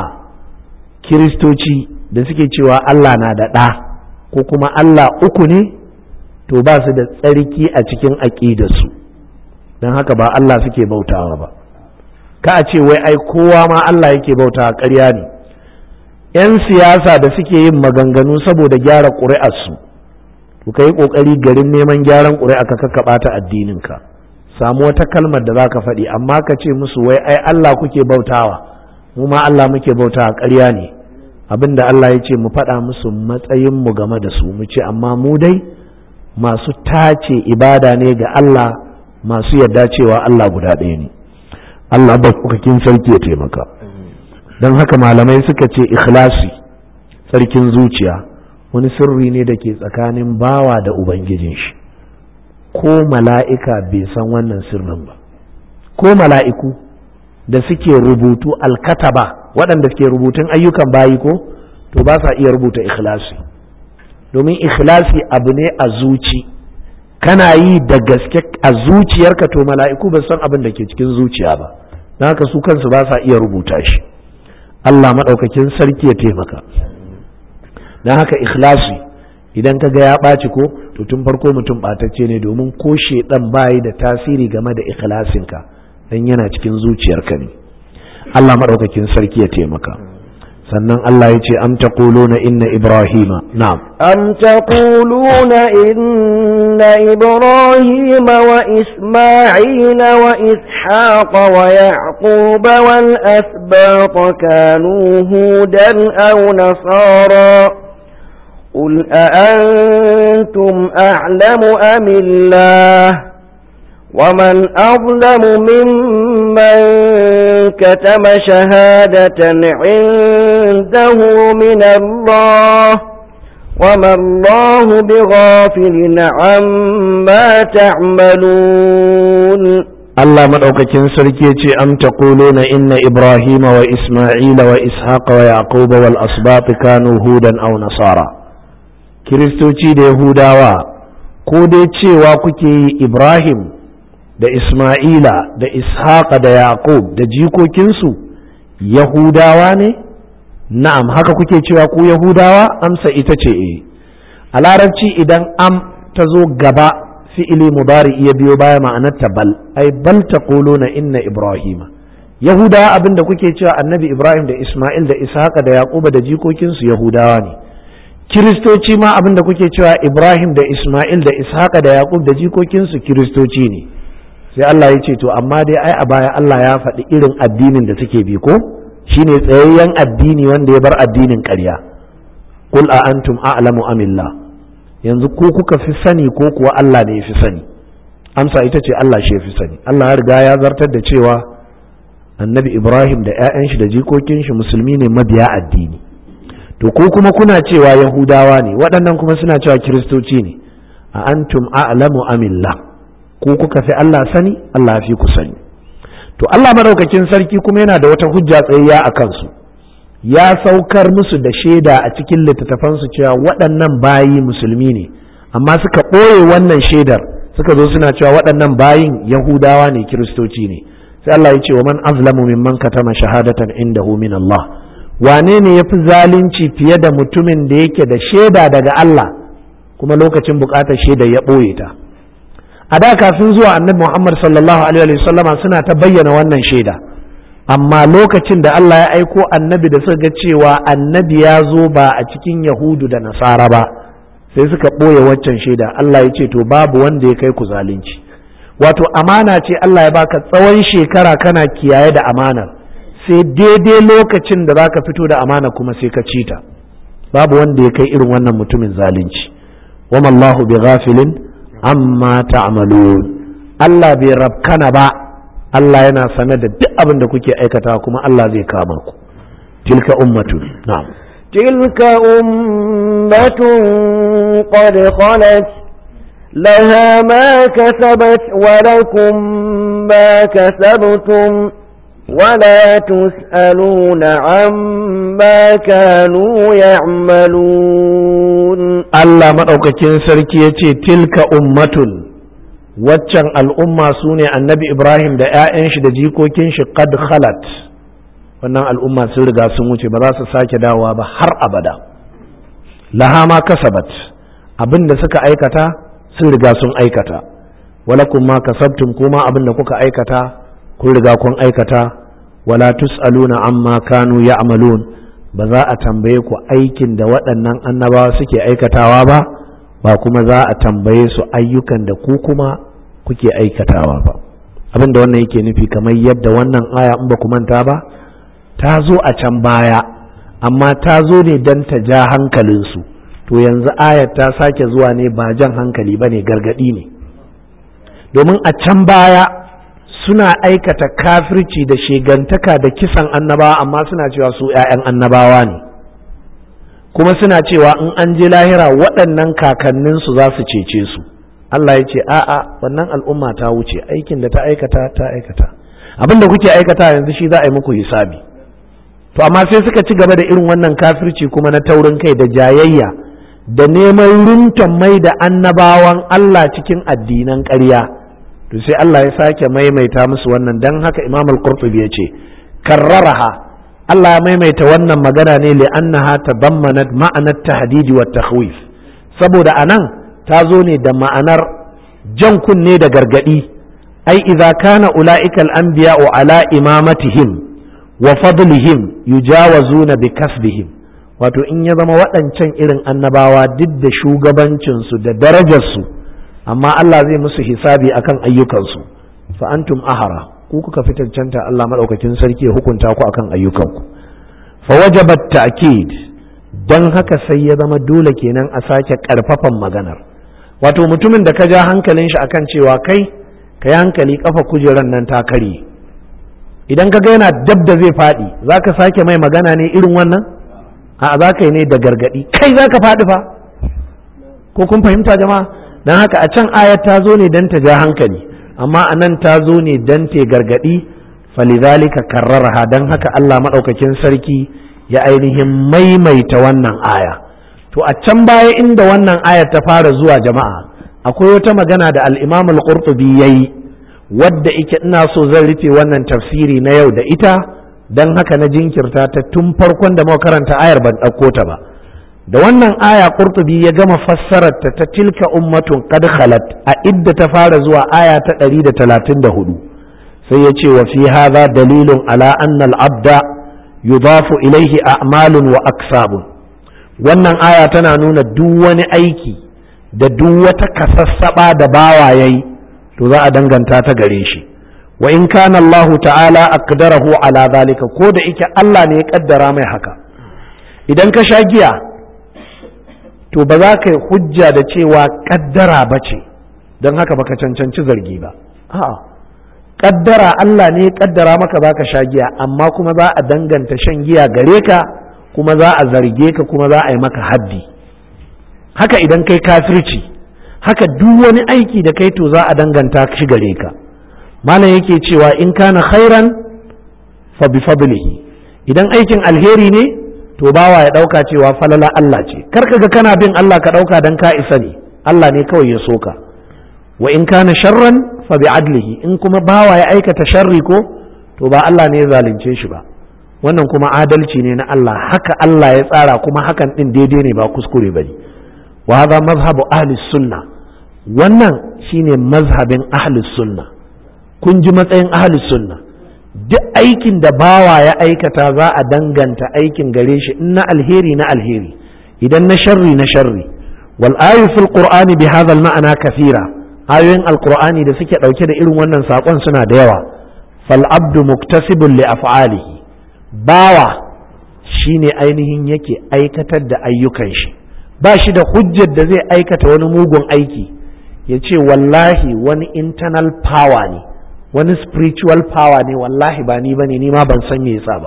kiristoci da suke cewa Allah na da ɗa ko kuma Allah uku ne to ba su da tsarki a cikin aƙidarsu don haka ba Allah suke bautawa ba ka a ce wai ai kowa ma Allah yake bautawa ƙarya ne 'yan siyasa da suke yin maganganu saboda gyara ƙuri'arsu to ka yi ƙoƙari garin neman gyaran ƙuri'a ka kakka ɓata addininka samu wata kalmar da za ka faɗi amma ka ce musu wai ai Allah kuke bautawa mu ma Allah muke bautawa ƙarya ne abin da Allah ya ce mu faɗa musu matsayin mu game da su mu ce amma mu dai masu tace ibada ne ga Allah masu yarda cewa Allah guda ɗaya ne Allah bakwakakin sarki ya taimaka don haka malamai suka ce ikhlasi sarkin zuciya wani sirri ne da ke tsakanin bawa da ubangijin shi ko mala'ika bai san wannan sirrin ba ko mala'iku da suke rubutu alkataba waɗanda suke rubutun ayyukan bayi ko to ba sa iya rubuta ikhlasi domin ikhlasi abu ne a zuci kana yi da gaske a zuciyarka to mala'iku ba san abin da ke cikin zuciya ba don haka su kansu ba sa iya rubuta shi Allah maɗaukakin sarki ya taimaka don haka ikhlasi idan ka ga ya ɓaci ko to tun farko mutum ɓatacce ne domin ko shaidan bayi da tasiri game da ikhlasinka dan yana cikin zuciyarka ne Allah maɗaukakin sarki ya taimaka sannan Allah ya ce am taquluna inna ibrahima na'am am taquluna inna ibrahima wa isma'ila wa ishaqa wa yaquba wal asbaq kanu hudan aw nasara قل أأنتم أعلم أم الله ومن أظلم ممن كتم شهادة عنده من الله وما الله بغافل عما تعملون Allah maɗaukakin sarki ce am taquluna inna Ibrahima wa Isma'ila wa Ishaqa wa Yaquba wal asbat kanu hudan aw nasara Kiristoci da Yahudawa ko dai cewa kuke yi Ibrahim da Ismaila da Ishaqa da Yaqub da jikokinsu Yahudawa ne? Na'am, haka kuke cewa ku Yahudawa amsa ita ce e. A larabci idan am ta zo gaba fi'ili mudari iya biyo baya ma'anarta bal, ai bal ta na inna Ibrahima. Yahudawa abin da kuke cewa annabi Ibrahim da Ismail da Ishaqa da Yaquba da jikokinsu Yahudawa ne. Kiristoci ma abin da kuke cewa Ibrahim da Ismail da Ishaqa da Yaqub da jikokinsu Kiristoci ne. sai Allah ya ce to amma dai ai a baya Allah ya faɗi irin addinin da suke bi ko shine tsayayyen addini wanda ya bar addinin ƙarya qul a antum a'lamu amillah yanzu ko kuka fi sani ko kuwa Allah ne ya fi sani amsa ita ce Allah shi ya fi sani Allah ya riga ya zartar da cewa annabi Ibrahim da 'ya'yan shi da jikokin shi musulmi ne mabiya addini to ko kuma kuna cewa yahudawa ne waɗannan kuma suna cewa kiristoci ne a antum a'lamu amillah ko kuka fi Allah sani Allah fi ku sani to Allah madaukakin sarki kuma yana da wata hujja tsayayya a kansu ya saukar musu da shaida a cikin littattafansu cewa waɗannan bayi musulmi ne amma suka ɓoye wannan shaidar suka zo suna cewa waɗannan bayin yahudawa ne kiristoci ne sai Allah ya ce wa man azlamu mimman katama shahadatan indahu min Allah wane ne yafi zalunci fiye da mutumin da yake da shaida daga Allah kuma lokacin bukatar shaida ya ɓoye ta a da kafin zuwa annabi Muhammad sallallahu alaihi wa sallama suna ta bayyana wannan shaida amma lokacin da Allah ya aiko annabi da suka ga cewa annabi ya zo ba a cikin yahudu da nasara ba sai suka ɓoye waccan shaida Allah ya ce to babu wanda ya kai ku zalunci wato amana ce Allah ya baka tsawon shekara kana kiyaye da amanar sai daidai lokacin da zaka fito da amana kuma sai ka ci ta babu wanda ya kai irin wannan mutumin zalunci wama Allahu bi ghafilin amma ta'malun Allah bai rabkana ba Allah yana sane da duk abin da kuke aikata kuma Allah zai kama ku tilka ummatu na'am tilka ummatun qad khalat laha ma kasabat wa lakum ma kasabtum ولا تسألون عما كانوا يعملون الله مدوكاكين سركي يتي تلك أمة waccan al'umma su ne annabi Ibrahim da ‘ya'yan shi da jikokin shi qad khalat wannan al'umma sun riga sun wuce ba za su sake dawowa ba har abada laha ma kasabat abin da suka aikata sun riga sun aikata walakum ma kasabtum kuma abin da kuka aikata kun riga kun aikata wala tus'aluna amma kanu ya'malun ba za a tambaye ku aikin da waɗannan annabawa suke aikatawa ba ba kuma za a tambaye su ayyukan da ku kuma kuke aikatawa ba abin da wannan yake nufi kamar yadda wannan aya in ba ku manta ba ta zo a can baya amma ta zo ne don ta ja hankalinsu to yanzu ayar ta sake zuwa ne ba jan hankali ba ne gargaɗi ne domin a can baya suna aikata kafirci da shegantaka da kisan annabawa amma suna cewa su 'ya'yan annabawa ne kuma suna cewa in an je lahira waɗannan kakanninsu za su cece su Allah ya ce a'a wannan al'umma ta wuce aikin da ta aikata ta aikata abin da kuke aikata yanzu shi za a yi muku hisabi to amma sai suka ci gaba da irin wannan kafirci kuma na taurin kai da jayayya da neman runtan mai da annabawan Allah cikin addinan ƙarya to sai Allah ya sake maimaita musu wannan dan haka Imam al-Qurtubi ya ce karraraha Allah ya maimaita wannan magana ne li annaha tadammanat ma'anar tahdidi wa takhwif saboda anan ta zo ne da ma'anar jan kunne da gargadi ai idza kana ula'ikal anbiya'u ala imamatihim wa fadlihim yujawazuna bi kasbihim wato in ya zama waɗancan irin annabawa duk da shugabancinsu da darajarsu amma Allah zai musu hisabi akan ayyukansu fa antum ahara ku kuka fi cancanta Allah madaukakin sarki ya hukunta ku akan ayyukanku fa wajabat ta'kid dan haka sai ya zama dole kenan a sake karfafan maganar wato mutumin da ka ja hankalin shi akan cewa kai ka yi hankali kafa kujeran nan ta karye idan ka ga yana dab da zai faɗi za ka sake mai magana ne irin wannan a za ka yi ne da gargaɗi kai za ka faɗi fa ko kun fahimta jama'a don haka a can ayat ta zo ne don ta ja hankali amma a nan ta zo ne don ta gargaɗi falidhalika karraraha don haka Allah maɗaukakin sarki ya ainihin maimaita wannan aya to a can baya inda wannan ayar ta fara zuwa jama'a akwai wata magana da al-imam al-qurtubi yayi wadda ike ina so zan rufe wannan tafsiri na yau da ita don haka na jinkirta ta tun farkon da muka karanta ayar ban ɗauko ta ba da wannan aya qurtubi ya gama fassarar ta ta tilka ummatun qad khalat a idda ta fara zuwa aya ta 134 sai ya ce wa fi hadha dalilun ala anna al-abda yudafu ilaihi a'malun wa aksabun wannan aya tana nuna duk wani aiki da duk wata kasassaba da bawa yayi to za a danganta ta gare shi wa in kana Allah ta'ala aqdarahu ala zalika ko da ike Allah ne ya kaddara mai haka idan ka sha giya to ba za ka yi hujja da cewa kaddara ba ce don haka baka cancanci zargi ba a'a kaddara Allah ne ya kaddara maka za ka sha giya amma kuma za a danganta shan giya gare ka kuma za a zarge ka kuma za a yi maka haddi haka idan kai kafirci haka duk wani aiki da kai to za a danganta shi gare ka malam yake cewa in kana khairan fa bi fadlihi idan aikin alheri ne to bawa ya dauka cewa falala Allah ce kar ka ga kana bin Allah ka dauka dan ka isa ne Allah ne kawai ya soka wa in kana sharran fa bi adlihi in kuma bawa ya aikata sharri ko to ba Allah ne ya zalunce shi ba wannan kuma adalci ne na Allah haka Allah ya tsara kuma hakan din daidai ne ba kuskure bane wa hadha mazhabu ahli sunna wannan shine mazhabin ahli sunna kun ji matsayin ahli sunna duk aikin da bawa ya aikata za a danganta aikin gare shi in na alheri na alheri idan na sharri na sharri wal ayu fil qur'ani bi hadha al ma'ana kathira ayoyin alqur'ani da suke dauke da irin wannan sakon suna da yawa fal abdu muktasibun li af'alihi bawa shine ainihin yake aikatar da ayyukan shi ba shi da hujjar da zai aikata wani mugun aiki ya ce wallahi wani internal power ne wani spiritual power ne wallahi ba ni ba ne ma ban san me yasa ba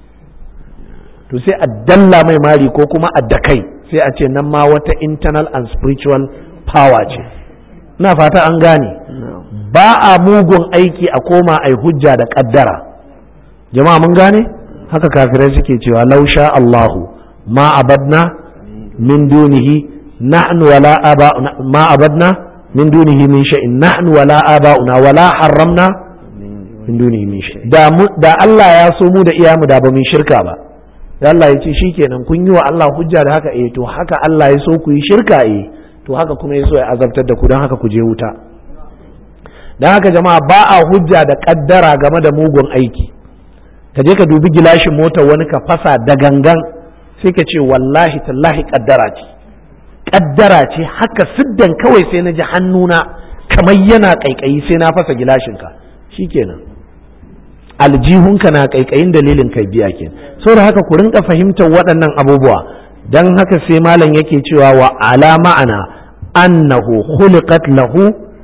to sai a dalla mai mari ko kuma a dakai sai a ce nan ma wata internal and spiritual power ce ina fata an gane ba a mugun aiki a koma ai hujja da kaddara jama'a mun gane haka kafirai suke cewa lausha Allahu ma abadna min dunihi nahnu wala aba ma abadna min dunihi min shay'in nahnu wala aba'una wala harramna min dunihi min shay'in da da Allah ya so mu da iyamu da ba mu shirka ba da Allah ya ce shikenan kun yi wa Allah hujja da haka eh to haka Allah ya so ku yi shirka eh to haka kuma ya so ya azabtar da ku don haka ku je wuta don haka jama'a ba a hujja da kaddara game da mugun aiki ka je ka dubi gilashin motar wani ka fasa da gangan sai ka ce wallahi tallahi kaddara ce kaddara ce haka siddan kawai sai na ji hannuna kamar yana kaikayi sai na fasa gilashinka shikenan aljihunka na kaikayin dalilin kai biya ke saboda haka ku rinka fahimtar waɗannan abubuwa dan haka sai malam yake cewa wa ala ma'ana annahu khuliqat lahu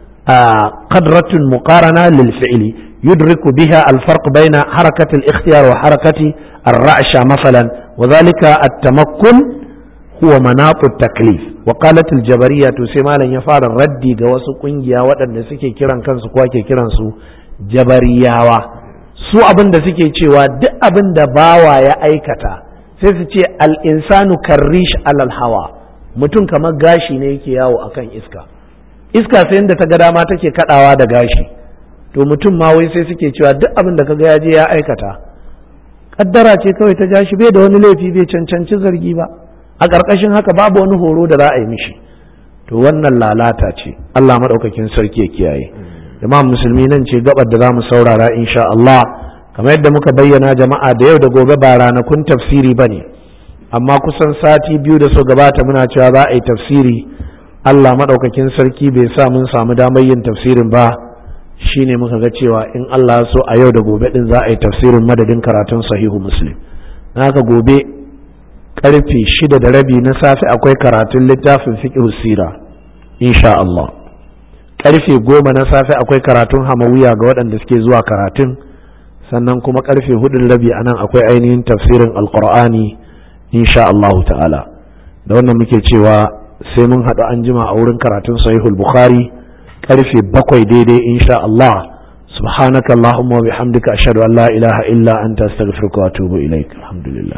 qadratun muqarana lil fi'li يدرك بها الفرق بين حركة الاختيار وحركة الرعشة مثلا وذلك التمكن هو مناط التكليف وقالت الجبرية سمالا يفار الردي قواسو قنجيا ودن سكي كيران كانسو كواكي كيران سو جبرياوا su abin da suke cewa duk abin da bawa ya aikata sai su ce al'insanu karrish alal hawa mutum kamar gashi ne yake yawo akan iska iska sai inda ta ga dama take kadawa da gashi to mutum ma wai sai suke cewa duk abin da kaga ya je ya aikata kaddara ce kawai ta ja shi bai da wani laifi bai cancanci zargi ba a ƙarƙashin haka babu wani horo da za a yi mishi to wannan lalata ce Allah maɗaukakin sarki ya kiyaye jama'a musulmi nan ce gabar da za mu saurara insha Allah kamar yadda muka bayyana jama'a da yau da gobe ba ranakun tafsiri ba ne amma kusan sati biyu da so gabata muna cewa za a yi tafsiri Allah maɗaukakin sarki bai sa mun samu damar yin tafsirin ba shine muka ga cewa in Allah so a yau da gobe din za a yi tafsirin madadin karatun sahihu muslim haka gobe karfe shida da rabi na safe akwai karatun littafin fiqh sira insha Allah karfe goma na safe akwai karatun hamawiya ga waɗanda suke zuwa karatun sannan kuma karfe hudun rabi anan akwai ainihin tafsirin alqur'ani insha Allah ta'ala da wannan muke cewa sai mun haɗu an jima a wurin karatun sahihul bukhari karfe bakwai daidai insha Allah subhanaka Allahumma wa bihamdika ashhadu an la ilaha illa anta astaghfiruka wa atubu ilaik alhamdulillah